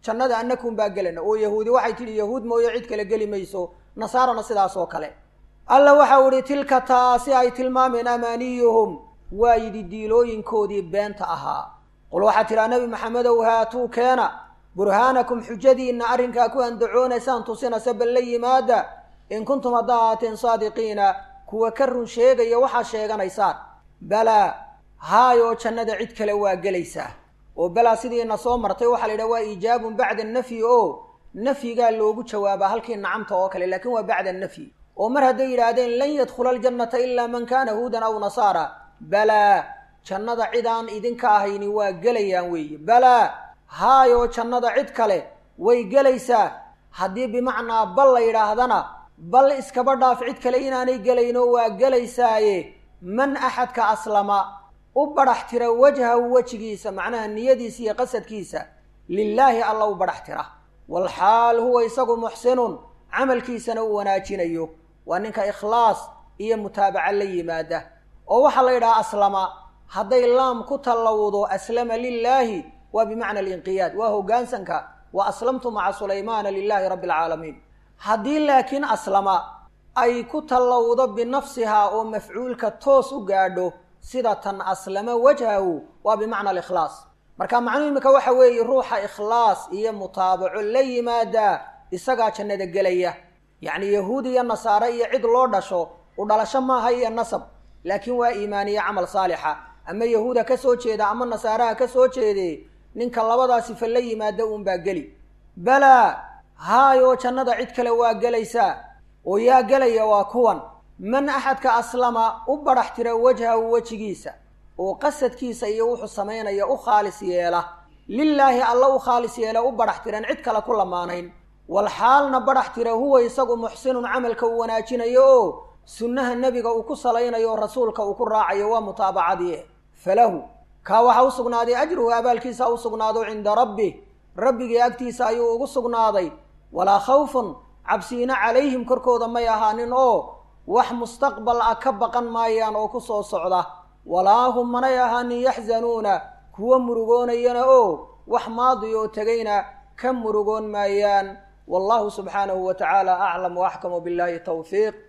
jannada annakum baa gelana oo yahuudi waxay tidhi yahuud mooye cid kale geli mayso nasaarana sidaas oo kale alla waxau idhi tilka taasi ay tilmaameen amaaniyuhum waa yidhi diilooyinkoodii beenta ahaa qul waxaa tidhaa nebi maxamedow haatuu keena burhaanakum xujadiinna arrinkaa ku andacoonaysaan tusinase bal la yimaada in kuntum haddaa ahaateen saadiqiina kuwa ka run sheegaya waxaad sheeganaysaan balaa haayoo jannada cid kale waa gelaysaa oo balaa sidiina soo martay waxaa la yidhaha waa iijaabun bacda nafyi oo nafyigaa loogu jawaabaa halkii nacamta oo kale laakiin waa bacda nafyi oo mar hadday yidhaahdeen lan yadkhula aljannata ilaa man kaana huudan aw nasaara balaa jannada cidaan idinka ahayni waa gelayaan weeye balaa haayoo jannada cid kale way gelaysaa haddii bimacnaa bal la yidhaahdana bal iskaba dhaaf cid kale inaanay gelayno waa gelaysaaye man axadka aslama u badhax tira wajhahu wejigiisa macnaha niyadiisa iyo qasadkiisa lilaahi alla u badhax tira walxaal huwa isagu muxsinun camalkiisana uu wanaajinayo waa ninka ikhlaas iyo mutaabaca la yimaada oo waxaa la yidhaha aslama hadday laam ku tallawdo aslama lilaahi waa bimacna alinqiyaad waa hoggaansanka wa aslamtu maca sulaymaana lilaahi rabbi alcaalamiin haddii laakiin aslama ay ku tallawdo binafsihaa oo mafcuulka toos u gaadho sida tan aslama wajhahu waa bimacna alikhlaas marka macnuhu imika waxa weeye ruuxa ikhlaas iyo mutaabaco la yimaadaa isagaa jannada gelaya yacni yahuud iyo nasaare iyo cid loo dhasho u dhalasho maaha iyo nasab laakiin waa iimaaniye camal saalixa ama yahuud ha ka soo jeeda ama nasaare ha ka soo jeedee ninka labadaa sifa la yimaada uunbaa geli balaa haayoo jannada cid kale waa gelaysaa oo yaa gelaya waa kuwan man axadka aslama u badhax tira wajhahu wejigiisa oo qasadkiisa iyo wuxuu samaynaya u khaalis yeela lilaahi alla u khaalis yeela u badhax tiran cid kale ku lamaanayn walxaalna badhax tira huwa isagu muxsinun camalka uu wanaajinayo oo sunnaha nebiga uu ku salaynayo oo rasuulka uu ku raacayo waa mutaabacadii falahu kaa waxaa u sugnaaday ajruhu abaalkiisa u sugnaado cinda rabbih rabbigii agtiisa ayuu ugu sugnaaday walaa khawfun cabsiina calayhim korkooda may ahaanin oo wax mustaqbal ah ka baqan maayaan oo ku soo socda walaa hum manay ahaanin yaxzanuuna kuwa murugoonayana oo wax maadi oo tegayna ka murugoon maayaan wallahu subxaanahu wa tacaala aclam waaxkamu billahi tawfiiq